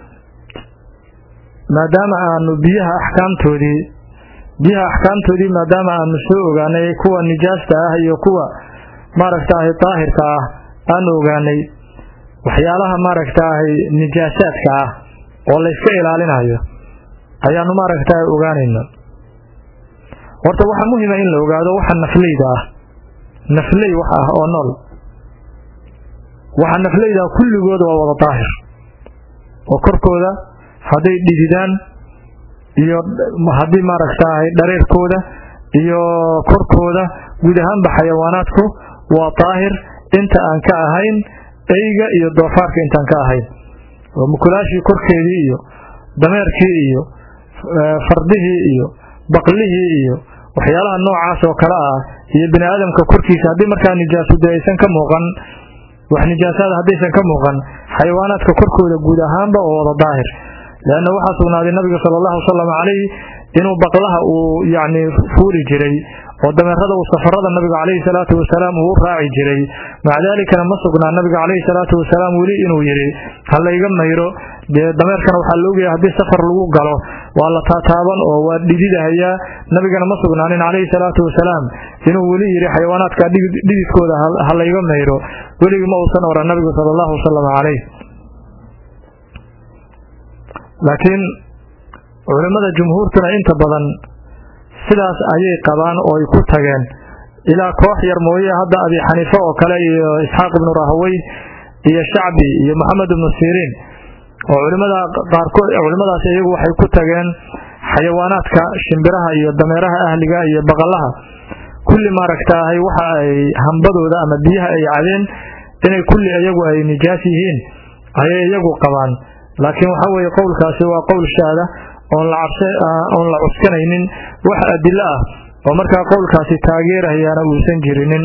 maadaama aanu biyaha axkaamtoodii biyaha axkaamtoodii maadaama aanu soo ogaanay kuwa nijaasta ah iyo kuwa maaragtaahay daahirka ah aanu ogaanay waxyaalaha maaragtaahay nijaasaadka ah oo layska ilaalinayo ayaanu maaragtaahay ogaanayna horta waxaa muhima in la ogaado waxa nafleyda ah nafley wax ah oo nool waxa nafleyda kulligooda waa wada daahir oo korkooda hadday dhididaan iyo haddii maaragtaahay dhareerkooda iyo korkooda guud ahaanba xayawaanaadku waa daahir inta aan ka ahayn eyga iyo doofaarka intaan ka ahayn oo mukulaashii korkeedii iyo dameerkii iyo fardihii iyo baqlihii iyo waxyaalaha noocaas oo kale ah iyo bini aadamka korkiisa haddii markaa nijaasu dee aysan ka muuqan wax nijaasaada haddaysan ka muuqan xayawaanaadka korkooda guud ahaanba oo wada daahir leanna waxaa sugnaaday nabiga sala allahu wasalam calayh inuu baqlaha uu yacni fuuli jiray oo dameerada uu safarada nabiga calayhi salaatu wasalaam uu u raaci jiray maca daalikana ma sugnaa nabiga calayhi salaatu wasalaam weli inuu yidhi ha layga mayro dee dameerkana waxaa la ogaya haddii safar lagu galo waa la taataaban oo waa dhididahayaa nabigana ma sugnaanin calayhi salaatu wasalaam inuu weli yidhi xayawaanaadka dhididkooda ha layga mayro weligii ma uusan oran nabigu sala allahu wasalam calayh laakiin culimmada jumhuurtuna inta badan sidaas ayay qabaan oo ay ku tageen ilaa koox yar mooye hadda abi xaniife oo kale iyo isxaaq ibnu rahawey iyo shacbi iyo moxamed ibnu siriin oo culimada qaarkood culimmadaas iyagu waxay ku tageen xayawaanaadka shimbiraha iyo dameeraha ahliga iyo baqalaha kulli maaragtaahay waxa ay hambadooda ama biyaha ay cadeen inay kulli iyagu ay nijaas yihiin ayay iyagu qabaan laakiin waxa weeye qowlkaasi waa qowl shaada oon la cabse oon la cuskanaynin wax adilo ah oo markaa qowlkaasi taageerahayaana uusan jirinin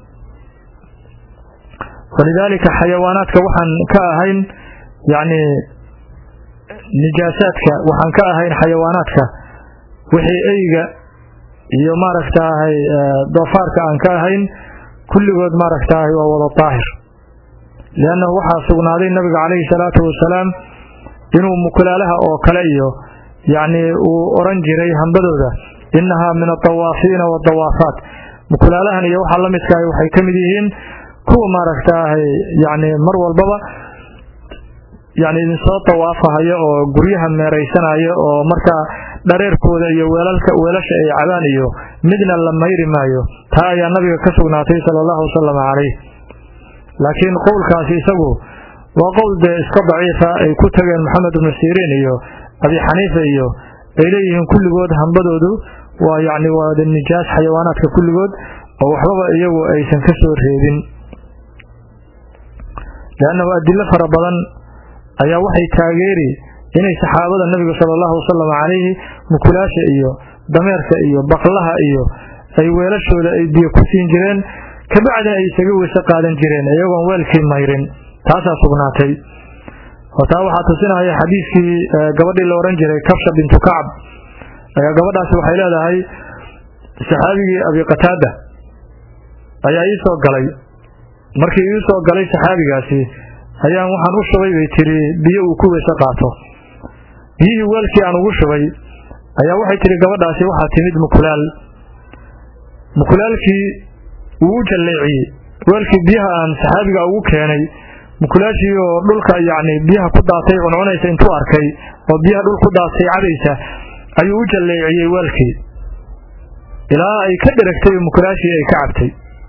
walidaalika xayawaanaadka waxaan ka ahayn yacni nijaasaadka waxaan ka ahayn xayawaanaadka wixii eyga iyo maaragtaahay doofaarka aan ka ahayn kulligood maaragtaahay waa wada daahir liannahu waxaa sugnaaday nabiga calayhi salaatu wasalaam inuu mukulaalaha oo kale iyo yacni uu oran jiray hambadooda innahaa min adawaafiina waadawaafaat mukulaalahan iyo waxaa la midkahay waxay ka mid yihiin kuwa maaragtaahay yacni mar walbaba yacni idinsoo dawaafahaya oo guryaha meeraysanaya oo markaa dhareerkooda iyo weelalka weelasha ay cabaan iyo midna la mayri maayo taa ayaa nabiga ka sugnaatay sala allahu wasalam calayh laakiin qowlkaasi isagu waa qowl dee iska daciifa ay ku tageen maxamed ibnu siriin iyo abi xaniifa iyo ay leeyihiin kulligood hambadoodu waa yacni waa nijaas xayawaanaadka kulligood oo waxbaba iyagu aysan ka soo reebin leannahu adilo fara badan ayaa waxay taageeri inay saxaabada nabiga sala allahu wasalam calayhi mukulaasha iyo dameerka iyo baqlaha iyo ay weelashooda ay biyo ku siin jireen kabacdina ay isaga weyse qaadan jireen iyagoon weelkii mayrin taasaa sugnaatay oo taa waxaa tusinaya xadiiskii gabadhii la ohan jiray kabsha bintu kacab ayaa gabadhaasi waxay leedahay saxaabigii abi qataada ayaa ii soo galay markii ii soo galay saxaabigaasi ayaan waxaan u shubay bay tiri biyo uu ku weyse qaato biyihii weelkii aan ugu shubay ayaa waxay tihi gabadhaasi waxaa timid mukulaal mukulaalkii wuu u jalleeciyey weelkii biyaha aan saxaabiga ugu keenay mukulaashii oo dhulka yacni biyaha ku daatay cuncunaysa intuu arkay oo biyaha dhul ku daatay cabaysa ayuu u jalleeciyey weelkii ilaa ay ka dheragtay oo mukulaashii ay ka cabtay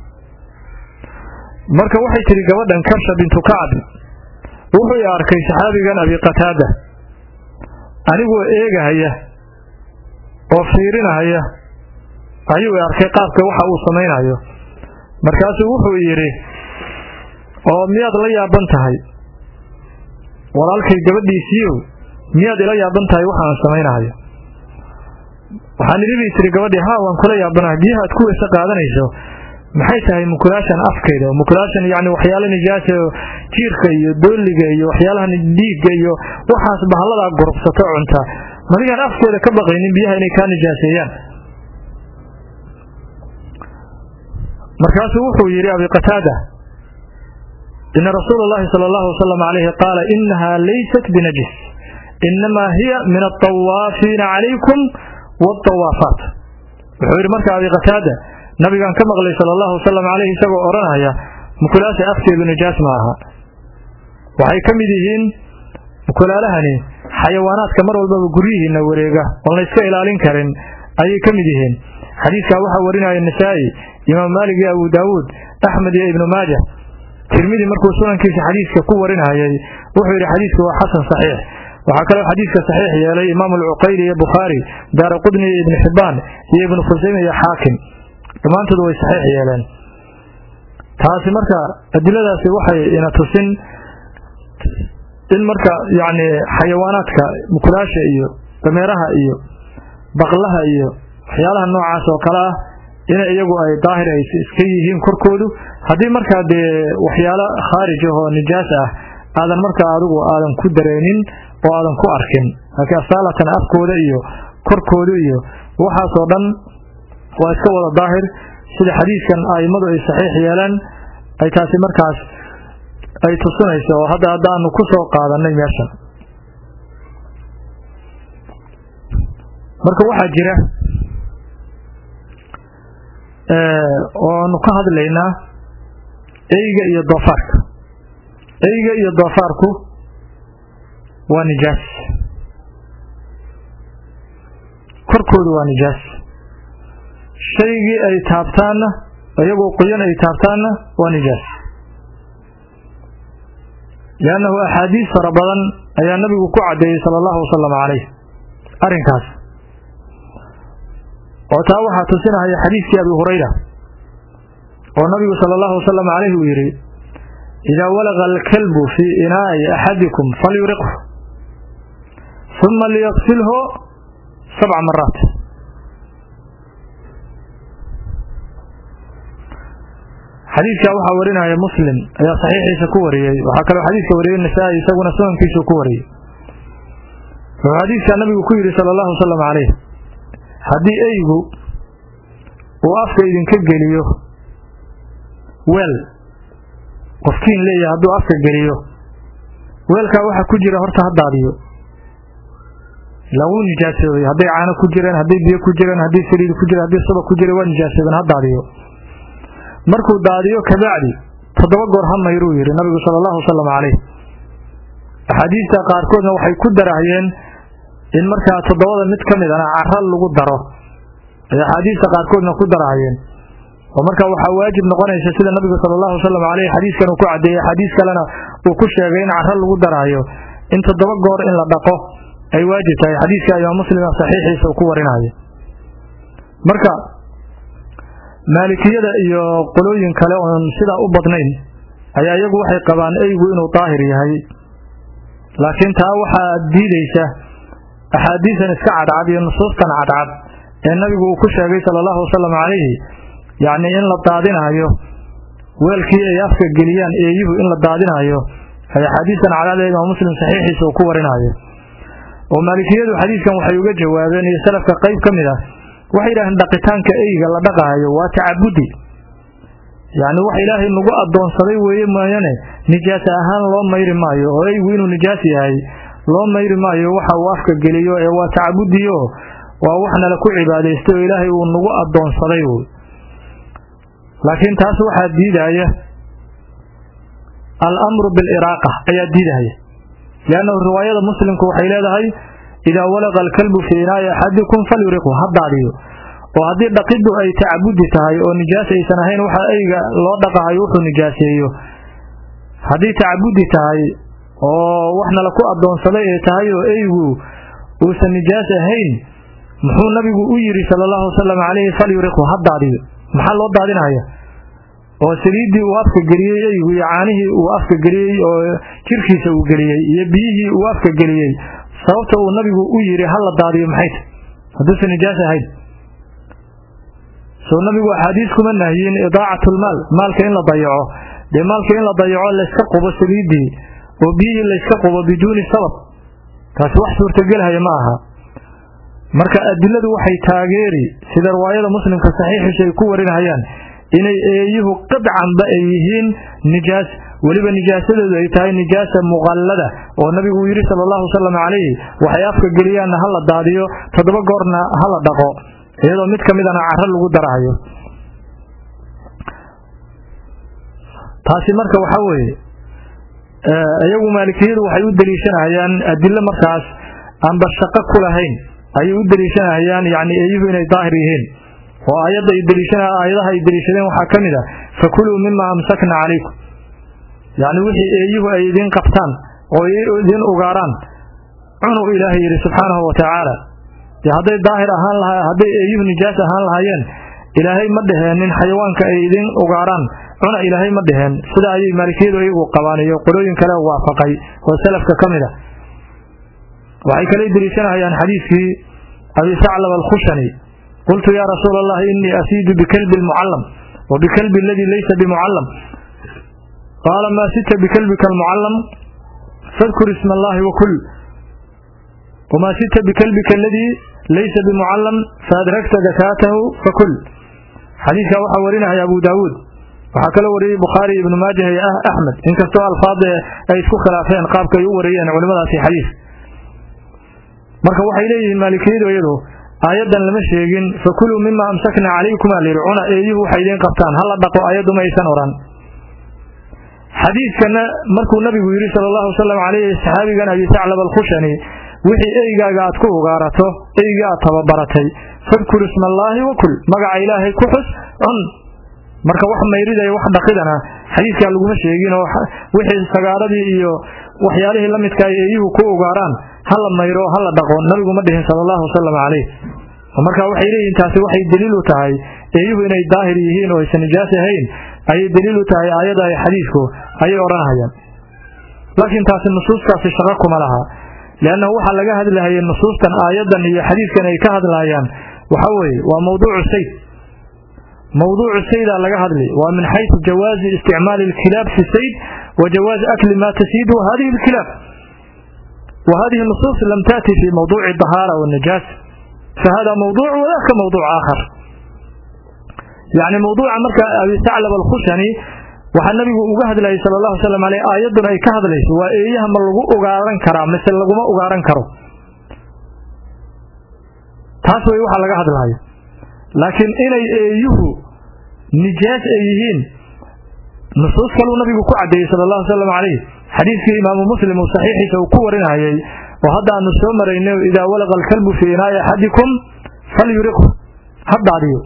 marka waxay tidhi gabadhan kabsha bintu kacab wuxuu i arkay saxaabigan abi qataada anigoo eegahaya oo fiirinahaya ayuu i arkay qaabka waxa uu samaynayo markaasuu wuxuu yidhi oo miyaad la yaaban tahay walaalkay gabadhiisiiyow miyaad ila yaaban tahay waxa aan samaynahayo waxaan idhi bay tiri gabadhii haa waan kula yaabanahay biyaha aad ku weyse qaadanayso maxay tahay mukulaashan afkeeda mukulaashan yacni waxyaala nijaasa oo jiirka iyo dooliga iyo waxyaalahan dhiigga iyo waxaas bahalladaa gurubsato cunta madigaan afkeeda ka baqaynin biyaha inay kaa nijaaseeyaan markaasuu wuxuu yidhi abi qataada ina rasuula اllahi salى اllahu wasalam alayhi qaala inaha laysat binajis inamaa hiya min aلطawaafiina calaykum wاطawaafaat wuxuu yidhi marka abi qataada nabigaan ka maqlay sala allahu wasalam caleyhi isagoo odhanaya mukulaasha afkeedu nijaas ma aha waxay ka mid yihiin mukulaalahani xayawaanaadka mar walbaba guryihiina wareega oon la yska ilaalin karin ayay ka mid yihiin xadiiskaa waxaa warinaya nasaa'i imaam maalik iyo abu daawuud axmed iyo ibnu maaja tirmidi markuu sunankiisa xadiiska ku warinayay wuxuu yidhi xadiisku waa xasan saxiix waxaa kaloo xadiiska saxiix yeelay imaam alcuqayli iyo bukhaari daara qudni iyo ibnu xibbaan iyo ibnu khusayme iyo xaakim dhammaantood way saxiix yeeleen taasi marka adiladaasi waxay ina tusin in marka yacni xayawaanaadka mukulaasha iyo dameeraha iyo baqlaha iyo waxyaalaha noocaas oo kale ah in iyagu ay daahir ay iska yihiin korkoodu haddii markaa dee waxyaalo khaarij ah oo nijaas ah aadan markaa adigu aadan ku dareenin oo aadan ku arkin laakiin asaalatan afkooda iyo korkooda iyo waxaasoo dhan waa iska wada daahir sida xadiidkan a'immadu ay saxiix yeeleen ay taasi markaas ay tusinayso oo hadda haddaanu ku soo qaadanay meeshan marka waxaa jira oonu ka hadlaynaa eyga iyo doofaarka eyga iyo doofaarku waa nijaas korkoodu waa nijaas shaygii ay taabtaanna iyagoo qoyan ay taabtaanna waa nijaas liannahu axaadiis fara badan ayaa nabigu ku caddeeyey sala allahu wasalam calayh arrinkaas oo taa waxaa tusinahaya xadiidkii abi hurayra oo nabigu sala allahu wasalam calayh uu yidhi idaa walaqa alkalbu fii inaa'i axadikum falyuriqhu uma liyaqsilhu sabca maraat xadiidkaa waxaa warinaya muslim ayaa saxiixiisa ku wariyey waxaa kaloo xadiidka wariyey nasaa-i isaguna sunankiisu ku wariyey wuxuu xadiidkaa nabigu ku yidhi sala allahu wasalam calayh haddii eygu uu afka idinka geliyo weel qofkiin leeyahay hadduu afka geliyo weelkaa waxaa ku jira horta ha daadiyo ilaa wuu nijaasoobay hadday caano ku jireen hadday biyo ku jireen haddii saliid ku jira haddii suba ku jira waa nijaasoobeen ha daadiyo markuu daadiyo kabacdi toddoba goor ha mayruu yidhi nabigu sala allahu wasalam calayh axaadiista qaarkoodna waxay ku darahayeen in markaa toddobada mid ka midana cara lagu daro ay axaadiista qaarkoodna ku darahayeen oo markaa waxaa waajib noqonaysa sida nabigu sala allahu wasalam caleyh xadiiskan uu ku caddeeyey xadiis kalena uu ku sheegay in cara lagu darahayo in toddoba goor in la dhaqo ay waajib tahay xadiiska imaam muslima saxiixiisa uu ku warinayo marka maalikiyada iyo qolooyin kale oon sidaa u badnayn ayaa iyagu waxay qabaan eygu inuu daahir yahay laakiin taa waxaa diideysa axaadiisan iska cadcad iyo nusuustan cadcad ee nabigu uu ku sheegay sala allahu wasalam calayhi yacni in la daadinaayo weelkii ay afka geliyaan eeyuhu in la daadinaayo ay axaadiistan cadcad ee imaam muslim saxiixiisa uu ku warinaayo oo maalikiyadu xadiiskan waxay uga jawaabeen iyo salafka qayb ka mid ah waxay yidhaaheen dhaqitaanka eyga la dhaqaayo waa tacabudi yacni wax ilaahay nagu addoonsaday weeye mooyane nijaas ahaan loo mayri maayo oo eygu inuu nijaas yahay loo mayri maayo waxa uu afka geliyo ee waa tacabudiyo waa wax nala ku cibaadaystay oo ilaahay uu nagu addoonsaday wy laakiin taas waxaa diidaya al-amru biliraaqa ayaa diidaya liannahu riwaayada muslimku waxay leedahay idaa walaqa alkalbu fii inaa'i axadikum falyuriqhu ha daadiyo oo haddii dhaqiddu ay tacabudi tahay oo nijaas aysan ahayn waxa eyga loo dhaqahayo wuxuu nijaaseeyo haddii tacabudi tahay oo wax nala ku addoonsaday ay tahay oo eygu uusan nijaas ahayn muxuu nabigu u yidhi sala allahu wasalam calayhi falyuriqhu ha daadiyo maxaa loo daadinaya oo saliiddii uu afka geliyey eygu iyo caanihii uu afka geliyey oo jirkiisa uu geliyey iyo biyihii uu afka geliyey sababta uu nabigu u yidhi ha la daadiyo maxay tahy hadduusan nijaas ahayn soo nabigu axaadiis kuma nahyin idaacatlmaal maalka in la dayaco dee maalka in la dayaco layska qubo saliiddii oo biyihii layska qubo biduuni sabab taasi wax suurtagelhaya ma aha marka adiladu waxay taageeri sida riwaayada muslimka saxiixiisa ay ku warinayaan inay eeyuhu qidcanba ay yihiin nijaas weliba nijaasadoodu ay tahay nijaasa muqallada oo nabigu uu yidhi sala allahu wasalam calayhi waxay afka geliyaanna ha la daadiyo toddoba goorna ha la dhaqo iyadoo mid ka midana caro lagu darahayo taasi marka waxaa weeye iyagu maalikiyadu waxay u deliishanayaan adilo markaas aanba shaqo ku lahayn ayay u deliishanayaan yacni eeyuhu inay daahir yihiin oo aayadda ay deliishana aayadaha ay deliishadeen waxaa ka mid ah fakuluu mima amsakna calaykum yacni wixii eeyuhu ay idiin qabtaan oo idiin ugaaraan cunuu ilaahay yidhi subxaanahu wa tacaala dee hadday daahir ahaan laha hadday eeyuhu nijaas ahaan lahaayeen ilaahay ma dheheenin xayawaanka ay idiin ugaaraan cuna ilaahay ma dheheen sida ayay maalikiyadu iyagu qabaan iyo qolooyin kale waafaqay oo salafka ka mid a waxay kale deliishanahayaan xadiiskii abi saclab alkhushani qultu ya rasuula allahi inii asiidu bikalbi lmucallam wa bikalbi aladii laysa bimucallam qaala maa sita bikalbika almucallam fadkur isma allahi wakul wamaa sita bikalbika aladii laysa bimucallam faadragta dakaatahu fakul xadiidkaa waxaa warinaya abu daawuud waxaa kaloo wariyey bukhaari ibnu maajah iyo axmed inkastoo alfaada ay isku khilaafeen qaabka ay u wariyeen culimadaasi xadiis marka waxay leeyihiin maalikiyadu iyadu aayaddan lama sheegin fakuluu mima amsakna calaykumaa layidhi cuna eeyuhu waxay idiin qabtaan hala dhaqo ayaddu ma aysan odhan xadiidkana markuu nabigu yidhi sala allahu wasalam calayhi saxaabigan abi saclab alkhushani wixii eygaaga aad ku ugaarato eyga aad tababaratay fadkur isma allaahi wakul magaca ilaahay ku xus cun marka wax mayridaya wax dhaqidana xadiidkaa laguma sheegin oo wixii sagaaradii iyo waxyaalihii la midka ay eeyuhu ku ugaaraan hala mayro hala dhaqo nabigu ma dhihin sala allahu wasalam calayh marka waxay leeyihiin taasi waxay daliil u tahay eeyuhu inay daahir yihiin oo aysan nijaas ahayn ayay daliil u tahay aayadda ay xadiidku ayay odhanahayaan laakiin taasi nusuustaasi shaqo kuma laha liannahu waxaa laga hadlahayay nusuustan aayaddan iyo xadiidkan ay ka hadlayaan waxa weeye waa mawduucu sayd mawduucu saydaa laga hadli waa min xaysu jawaazi isticmaali alkilaab fi sayd wa jawaazi akli maa tasiidu hadihi alkilaab wa hadihi nusuus lam taati fi mawduuci dahaara wanajaas fahada mawduuc wadaka mawduuc aakhar yacni mawduuca marka abi saclab alkhushani waxaa nabigu uga hadlayay sala allahu wasalam aleyh aayadduna ay ka hadlayso waa eeyaha ma lagu ugaaran karaa mise laguma ugaaran karo taas way waxa laga hadlayo laakiin inay eeyuhu nijaas ay yihiin nusuus kaluu nabigu ku caddeeyey sala allahu wasalam calayh xadiidkii imaamu muslim uu saxiixiisa uu ku warinayay oo hadda aanu soo maraynay idaa walaqa alkalbu fii inaa'i axadikum falyuriqhu ha daadiyo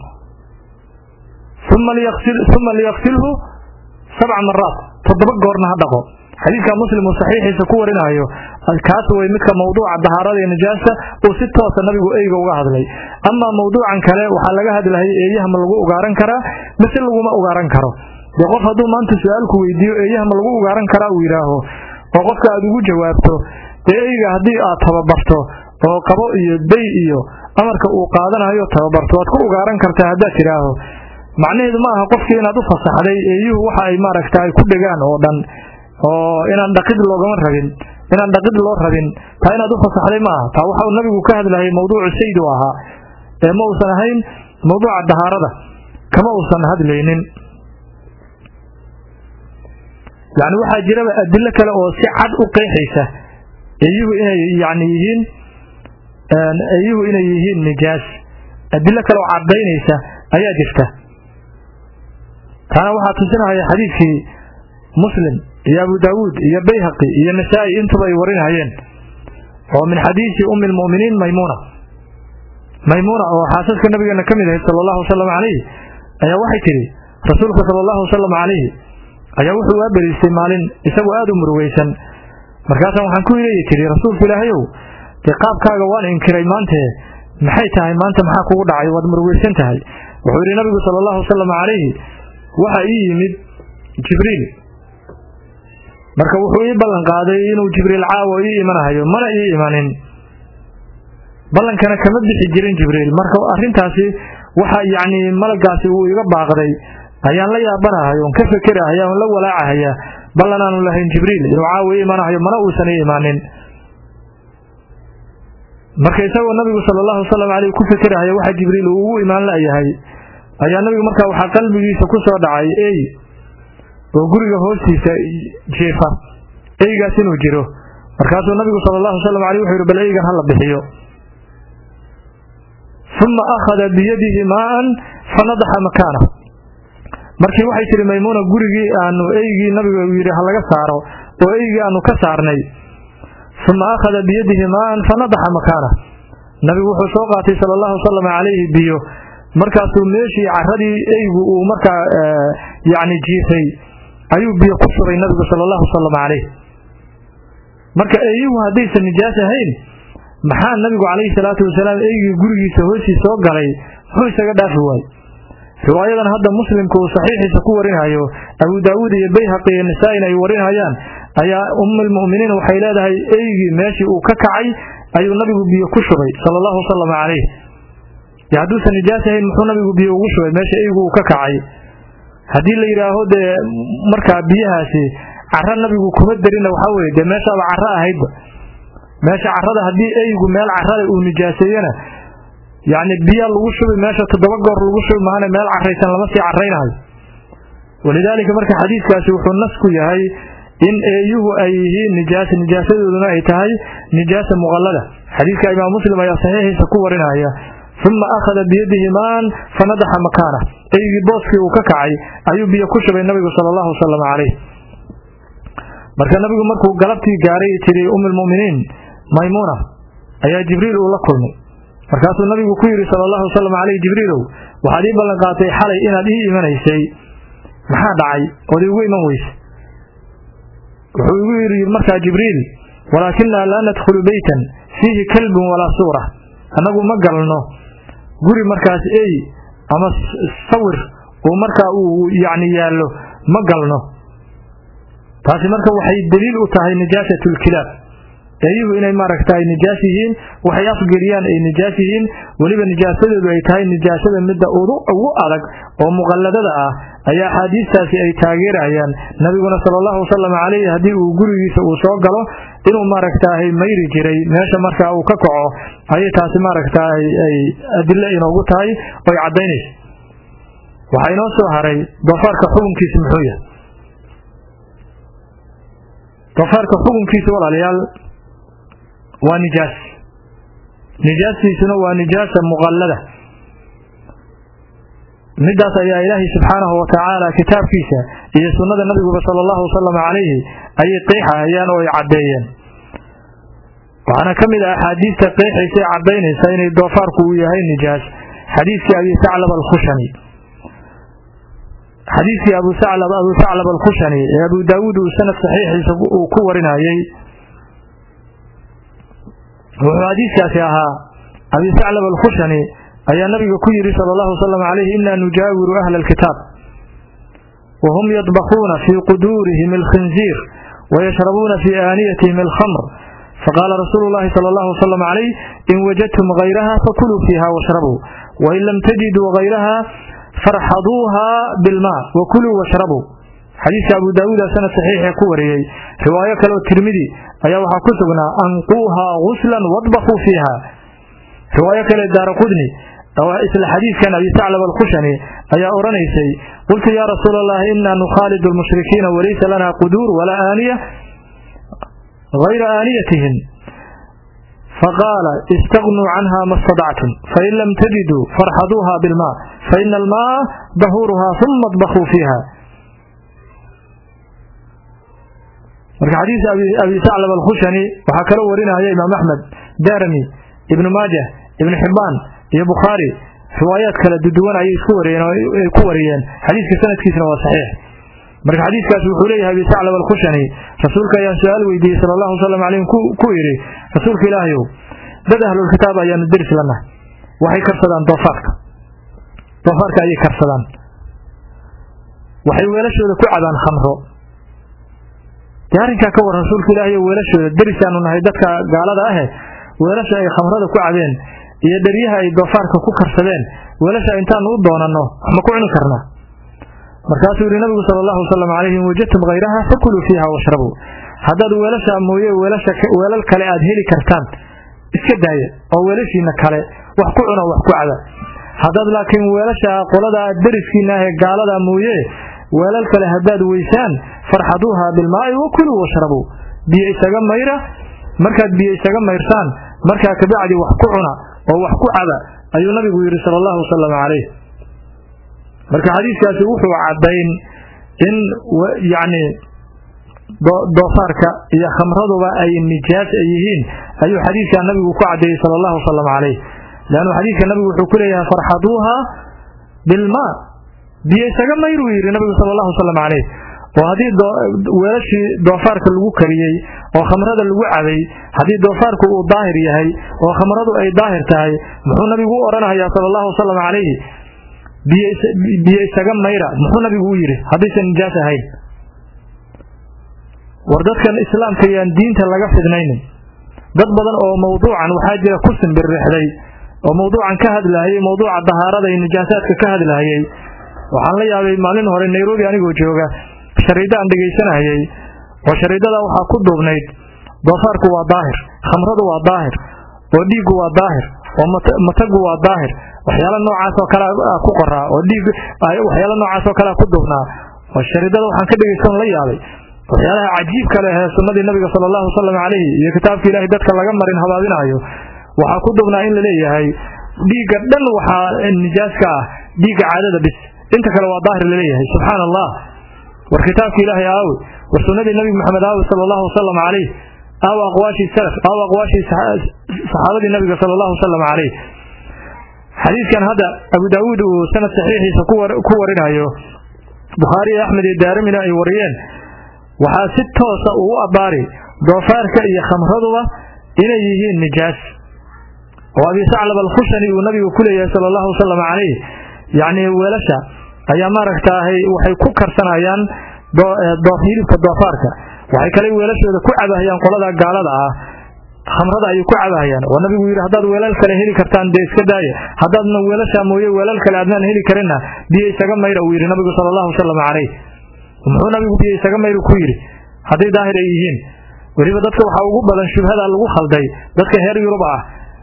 uma liyaqsilhu sabca maraat toddoba goorna ha dhaqo xadiidka muslim uu saxiixiisa ku warinayo kaas way midka mawduuca dahaarada ee nijaasa uu si toosa nabigu eyga uga hadlay amaa mawduucan kale waxaa laga hadlayay eeyaha ma lagu ugaaran karaa mise laguma ugaaran karo dee qof hadduu maanta su-aalku weydiiyo eeyaha ma lagu ugaaran karaa uu yidhaaho oo qofka aad ugu jawaabto dee eyga haddii aad tababarto oo qabo iyo day iyo amarka uu qaadanayo tababarto waad ku ugaaran kartaa haddaad tidhaaho macnaheedu ma aha qofkii inaad u fasaxday eeyuhu waxa ay maaragta ay ku dhegaan oo dhan oo inaan dhaqid loogama rabin inaan dhaqid loo rabin taa inaad u fasaxday ma aha taa waxau nabigu ka hadlayay mawduucu sayd u ahaa ee ma uusan ahayn mawduuca dahaarada kama uusan hadlaynin yacni waxaa jiraba adilo kale oo si cad u qeexaysa eeyuhu inay yani yihiin eeyuhu inay yihiin nijaas adilo kale oo caddaynaysa ayaa jirta taana waxaa tusinahaya xadiidkii muslim iyo abu daawuud iyo bayhaqi iyo nasaa-i intuba ay warinayeen oo min xadiisi ummi lmu'miniin maymuuna maymuuna oo xaasaska nabigeena ka mid ahayd sala allahu wasalam calayh ayaa waxay tidhi rasuulka sala allahu wasalam calayhi ayaa wuxuu waa beriistay maalin isagoo aada u murugaysan markaasaan waxaan ku ileeyi tidhi rasuulka ilaahayow dee qaabkaaga waan inkiray maantee maxay tahay maanta maxaa kugu dhacay waad murugaysan tahay wuxuu yidhi nabigu sala allahu wasalam calayhi waxaa ii yimid jibriil marka wuxuu ii ballan qaaday inuu jibriil caawa ii imanahayo mana ii imanin ballankana kama bixi jirin jibriil marka arrintaasi waxa yacni malagaasi uu iga baaqday ayaan la yaabanahay oon ka fekerahay oon la walaacahaya ballan aanu lahayn jibriil inuu caawa ii imanahayo mana uusan ii imaanin marka isagoo nabigu sala allahu wasalam caleyh ku fekerahaya waxa jibriil uu ugu imaan la'yahay ayaa nabigu markaa waxaa qalbigiisa ku soo dhacay ey oo guriga hoostiisa jiifa eygaas inuu jiro markaasuu nabigu sala allahu wasalam aleyh wuxuu yidhi bal eygan hala bixiyo uma akhada biyadihi maa'an fanadaxa makaanah markii waxay tihi maymuuna gurigii aanu eygii nabiga uu yidhi ha laga saaro oo eygii aanu ka saarnay uma akhada biyadihi maa'an fanadaxa makaanah nabigu wuxuu soo qaatay sala allahu wasalam calayhi biyo markaasuu meeshii caradii eygu uu markaa yacni jiifay ayuu biyo ku shubay nabigu sala allahu wasalam calayh marka eeyuhu haddaysan nijaas ahayn maxaa nabigu calayhi salaatu wasalaam eygii gurigiisa hoosii soo galay muxuu isaga dhaafi waayey riwaayadan hadda muslimku uu saxiixiisa ku warinayo abu daawuud iyo bayhaqi iyo nisaa-in ay warinayaan ayaa ummulmu'miniin waxay leedahay eygii meeshii uu ka kacay ayuu nabigu biyo ku shubay sala allahu wasalam calayh yo hadduusan nijaas ahayn muxuu nabigu biyo ugu shubay meesha eygu uu ka kacay haddii la yidhaaho dee markaa biyahaasi cara nabigu kuma darina waxaa weye dee meeshaaba caro ahaydba meesha carada haddii eygu meel carada uu nijaaseeyena yacni biyaa lagu shubi meesha toddoba goor lagu shubi mahane meel caraysan lama sii caraynayo walidaalika marka xadiidkaasi wuxuu nas ku yahay in eeyuhu ay yihiin nijaas nijaasadooduna ay tahay nijaasa muqallada xadiidka imaam muslim ayaa saxiixiisa ku warinaya uma akhada biyadihi maan fanadaxa makaana eygii booskii uu ka kacay ayuu biyo ku shubay nabigu sala allahu wasalam calayh marka nabigu markuu galabtii gaaray tidhi umilmuminiin maymuuna ayaa jibriil uu la kulmay markaasuu nabigu ku yidhi sala allahu wasalam caleyh jibriilow waxaad ii ballan qaatay xalay inaad ii imanaysay maxaa dhacay ood iigu iman weyse wuxuu igu yidhi markaa jibriil walaakinaa laa nadkhulu beytan fiihi kalbun walaa suura annagu ma galno guri markaas ey ama sawir uu markaa uu yacni yaallo ma galno taasi marka waxay daliil u tahay nijaasatulkilaab eeyuhu inay maaragta ay nijaas yihiin waxay afgeliyaan ay nijaas yihiin weliba nijaasadoodu ay tahay nijaasada midda ugu adag oo muqalladada ah ayaa axaadiistaasi ay taageerayaan nabiguna sala allahu wasalam calayh haddii uu gurigiisa uu soo galo inuu maaragtaahay mayri jiray meesha markaa uu ka kaco ayay taasi maaragtaa ay adilo inoogu tahay oy caddaynayso waxaa inoo soo haray doofaarka xukunkiisa muxuu yahay doofaarka xukunkiisa walaalayaal waa nijaas nijaastiisuna waa nijaasa muqallada midaas ayaa ilaahay subxaanahu wa tacaala kitaabkiisa iyo sunnada nabiguba sala allahu wasalam calayhi ayay qeexahayaan oo ay caddeeyeen waxaana ka mid ah axaadiista qeexaysa ee caddaynaysa inay doofaarku uu yahay nijaas xadiidkii abi saclab alkhushani xadiidkii abu saclab abu saclab alkhushani ee abu daawuud uu sanad saxiixiisa uu ku warinayey wuxuu xadiiskaasi ahaa abi saclab alkhushani ayaa nabiga ku yidhi sala allahu wasalam calayhi inaa nujaawiru ahla alkitaab wahum yadbakuuna fii quduurihim alkhinziir wayashrabuuna fii aaniyatihim alkhamr faqaala rasuulu llahi sala allahu wasalam calayh in wajadtum hayraha fakuluu fiiha washrabuu wain lam tajiduu hayraha farxaduuha bilmaa wakuluu washrabuu xadiiska abu daawuuda sanad saxiixe ku wariyey riwaayo kale oo tirmidi ayaa waxaa ku sugnaa anquuhaa guslan wadbakuu fiiha riwaayo kale daara qudni oo isla xadiidkan abi saclab alkhushani ayaa odhanaysay qultu yaa rasuula allahi inaa nukhaalidu lmushrikiina walaysa lana quduur walaa aaniya hayra aaniyatihim faqaala istaghnuu canha ma stadactum fain lam tajiduu farxaduuha bilmaa faina almaa dahuuruhaa uma adbakuu fiiha marka xadiis abi saclab alkhushani waxaa kaloo warinaya imaam axmed darami ibnu maajah ibnu xibbaan iyo bukhaari riwaayaad kala duduwan ayay isku wariyeen oo ay ku wariyeen xadiiska sanadkiisna waa saxiix marka xadiiskaas wuxuu leeyahay abi saclab alkhushani rasuulka ayaan su-aal weydiiyey sala allahu wasalam calayhim ku yidhi rasuulka ilaahayow dad ahlulkitaab ayaanu deris lanahay waxay karsadaan doofaarka doofaarka ayay karsadaan waxay weelashooda ku cabaan khamro dee arrinkaa ka waran rasuulka ilaahayo weelashooda derisaanu nahay dadka gaalada ahe weelasha ay khamrada ku cabeen iyo dheryaha ay doofaarka ku karsadeen weelasha intaanu u doonanno wax ma ku cuni karnaa markaasuu yidhi nabigu sala allahu wasalam calayhi in wajadtum hayraha fakuluu fiiha washrabuu haddaad weelasha mooye weelasha weelal kale aad heli kartaan iska daaya oo weelashiina kale wax ku cuna wax ku caba haddaad laakiin weelasha qolada deriskiina ah ee gaalada mooye weelal kale haddaad weysaan farxaduuha bilmaa'i wakuluu washrabuu biyo isaga mayra markaad biyo isaga mayrsaan markaa kabacdi wax ku cuna oo wax ku caba ayuu nabigu yidhi sala allahu wasalam calayh marka xadiiskaasi wuxuu caddayn in yacni doofaarka iyo khamraduba ay nijaas yihiin ayuu xadiidkaa nabigu ku caddeeyey sala allahu wasalam calayh leannu xadiidka nabigu wuxuu ku leeyahay farxaduuha bilmaa biyo isaga mayr uu yidhi nabigu sala allahu wasalam calayh oo haddii weelashii doofaarka lagu kariyey oo khamrada lagu cabay haddii doofaarku uu daahir yahay oo khamradu ay daahir tahay muxuu nabigu u odhanayaa sala allahu wasalam calayhi biyo isaga mayra muxuu nabigu u yidhi haddaysan nijaas ahayn war dadkan islaamka yaan diinta laga fidnaynin dad badan oo mawduucan waxaa jira ku simbirrixday oo mawduucan ka hadlaayay mawduuca dahaarada iyo nijaasaadka ka hadlaayay waxaan la yaabay maalin hore nairobi anigoo jooga shariidda aan dhegaysanayay oo shariidada waxaa ku duubnayd doofaarku waa daahir khamradu waa daahir oo dhiiggu waa daahir oo matagu waa daahir waxyaala noocaas oo kale ku qoraa oo dhiig waxyaala noocaas oo kale ku duubnaa oo shariidada waxaan ka dhegaysan la yaabay waxyaalaha cajiibka leh ee sunnadii nabiga sala allahu wasalam calayhi iyo kitaabka ilaahay dadka laga marin habaabinaayo waxaa ku duubnaa in la leeyahay dhiigga dhan waxaa nijaaska ah dhiigga caadada bis inta kale waa daahir laleeyahay subxaana allah war kitaabka ilaahay aawe war sunnadii nabi maxamed aawe sala allahu wasalam calayh aawe aqwaashii salaf aawe aqwaashii saxaabadii nabiga sala allahu wasalam calayh xadiidkan hadda abu daawuud uu sanad saxiixiisa ku warinayo bukhaari iyo axmed iyo daarimina ay wariyeen waxaa si toosa uu u abbaari doofaarka iyo khamraduba inay yihiin nijaas oo abi saclab alkhushani uu nabigu ku leeyahay sala allahu wasalam calayh yacni weelasha ayaa maaragtaahay waxay ku karsanayaan hilibka doofaarka waxay kale weelashooda ku cabahayaan qolada gaalada ah khamrada ayay ku cabahayaan oo nabigu yidhi haddaad weelal kale heli kartaan dee iska daaya haddaadna weelashaa mooye weelal kale aadnaan heli karinna biyo isaga mayra uu yidhi nabigu sala allahu wasalam calayh muxuu nabigu biyo isaga mayru ku yidhi hadday daahir ay yihiin weliba dadka waxaa ugu badan shubhada lagu khalday dadka heer yurub ah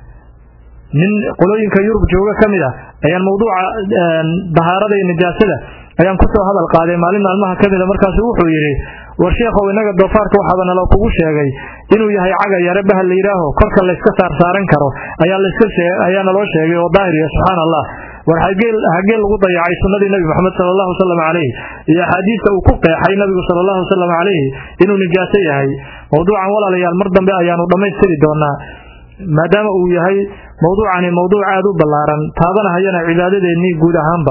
nin qolooyinka yurub jooga ka mid ah ayaan mawduuca dahaarada iyo nijaasada ayaan kusoo hadal qaaday maalin maalmaha ka mida markaasu wuxuu yidhi war sheekhow innaga doofaarka waxaaba nalo kugu sheegay inuu yahay caga yare bahal la yidhaaho korka layska saarsaaran karo ayaa ayaa naloo sheegay oo daahiriya subxaana allah war hagee lagu dayacay sunnadii nebi moxamed sala allahu wasalam calayhi iyo axaadiista uu ku qeexay nabigu sala allahu wasalam calayhi inuu nijaaso yahay mawduucan walaalayaal mar dambe ayaanu dhammaystiri doonaa maadaama uu yahay mawduucani mawduuc aada u ballaaran taabanahayana cibaadadeennii guud ahaanba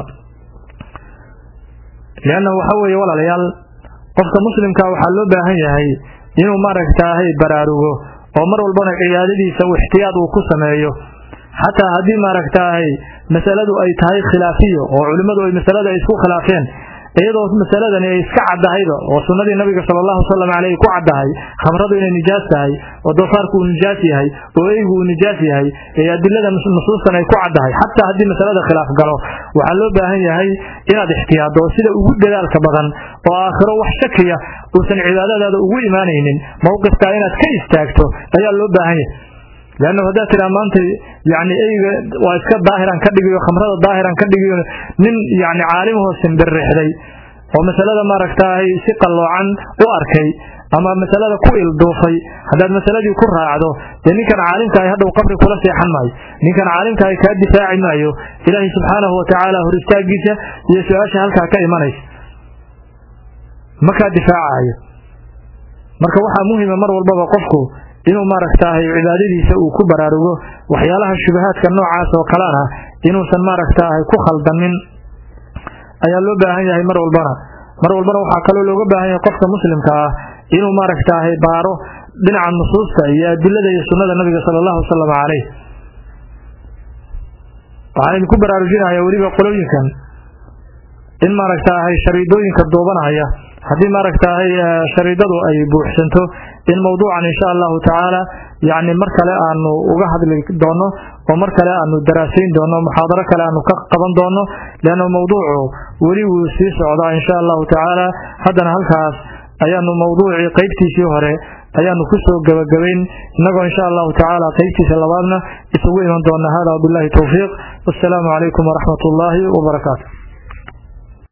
leanna waxa weeye walaalayaal qofka muslimka waxaa loo baahan yahay inuu maaragtaahay baraarugo oo mar walbana cibaadadiisa u ixtiyaad uu ku sameeyo xataa haddii maaragtaahay masaladu ay tahay khilaafiyo oo culimmadu ay masalada ay isku khilaafeen iyadoo masaladani ay iska caddahayba oo sunnadii nabiga sala allahu wasalam caleyh ku caddahay khamradu inay nijaas tahay oo doofaarku uu nijaas yahay oo eygu uu nijaas yahay ee adilada nusuustan ay ku caddahay xataa haddii masalada khilaaf galo waxaa loo baahan yahay inaad ixtiyaaddo sida ugu dadaalka badan oo aakhiro wax shakiya uusan cibaadadaada ugu imaanaynin mowqifkaa inaad ka istaagto ayaa loo baahan yahay leanna haddaad tiraa maanta yani eyga waa iska daahiran ka dhigiyo khamrada daahiran ka dhigiyo nin yani caalimahoo simbirrixday oo masalada maaragtaahay si qalloocan u arkay ama masalada ku ilduufay haddaad masaladii ku raacdo dee ninkan caalimkaahi hadhow qabri kula seexan maayo ninkan caalimkaahi kaa difaaci maayo ilaahay subxaanahu watacaala hor istaagiisa iyo su-aasha halkaa ka imanaysa ma kaa difaacayo marka waxaa muhima mar walbaba qofku inuu maaragtaahay cibaadadiisa uu ku baraarugo waxyaalaha shubahaadka noocaas oo kalena inuusan maaragtaahay ku khaldamin ayaa loo baahan yahay mar walbana mar walbana waxaa kaloo looga baahan yahay qofka muslimka ah inuu maaragtaahay baaro dhinaca nusuusta iyo adilada iyo sunnada nabiga sala allahu wasalam caleyh waxaan idinku baraarujinaya weliba qolooyinkan in maaragtaahay shariidooyinka duubanaya haddii maaragtaahay shariidadu ay buuxsanto in mawduucan insha allahu tacaala yacni mar kale aanu uga hadli doono oo mar kale aanu daraasayn doono muxaadaro kale aanu ka qaban doono leanna mawduucu weli wuu sii socdaa insha allahu tacaala haddana halkaas ayaanu mawduucii qaybtiisii hore ayaanu ku soo gebagabayn innagoo insha allahu tacaala qaybtiisa labaadna isugu iman doona hada wabillahi towfiiq wassalaamu calaykum waraxmat ullaahi wabarakaatu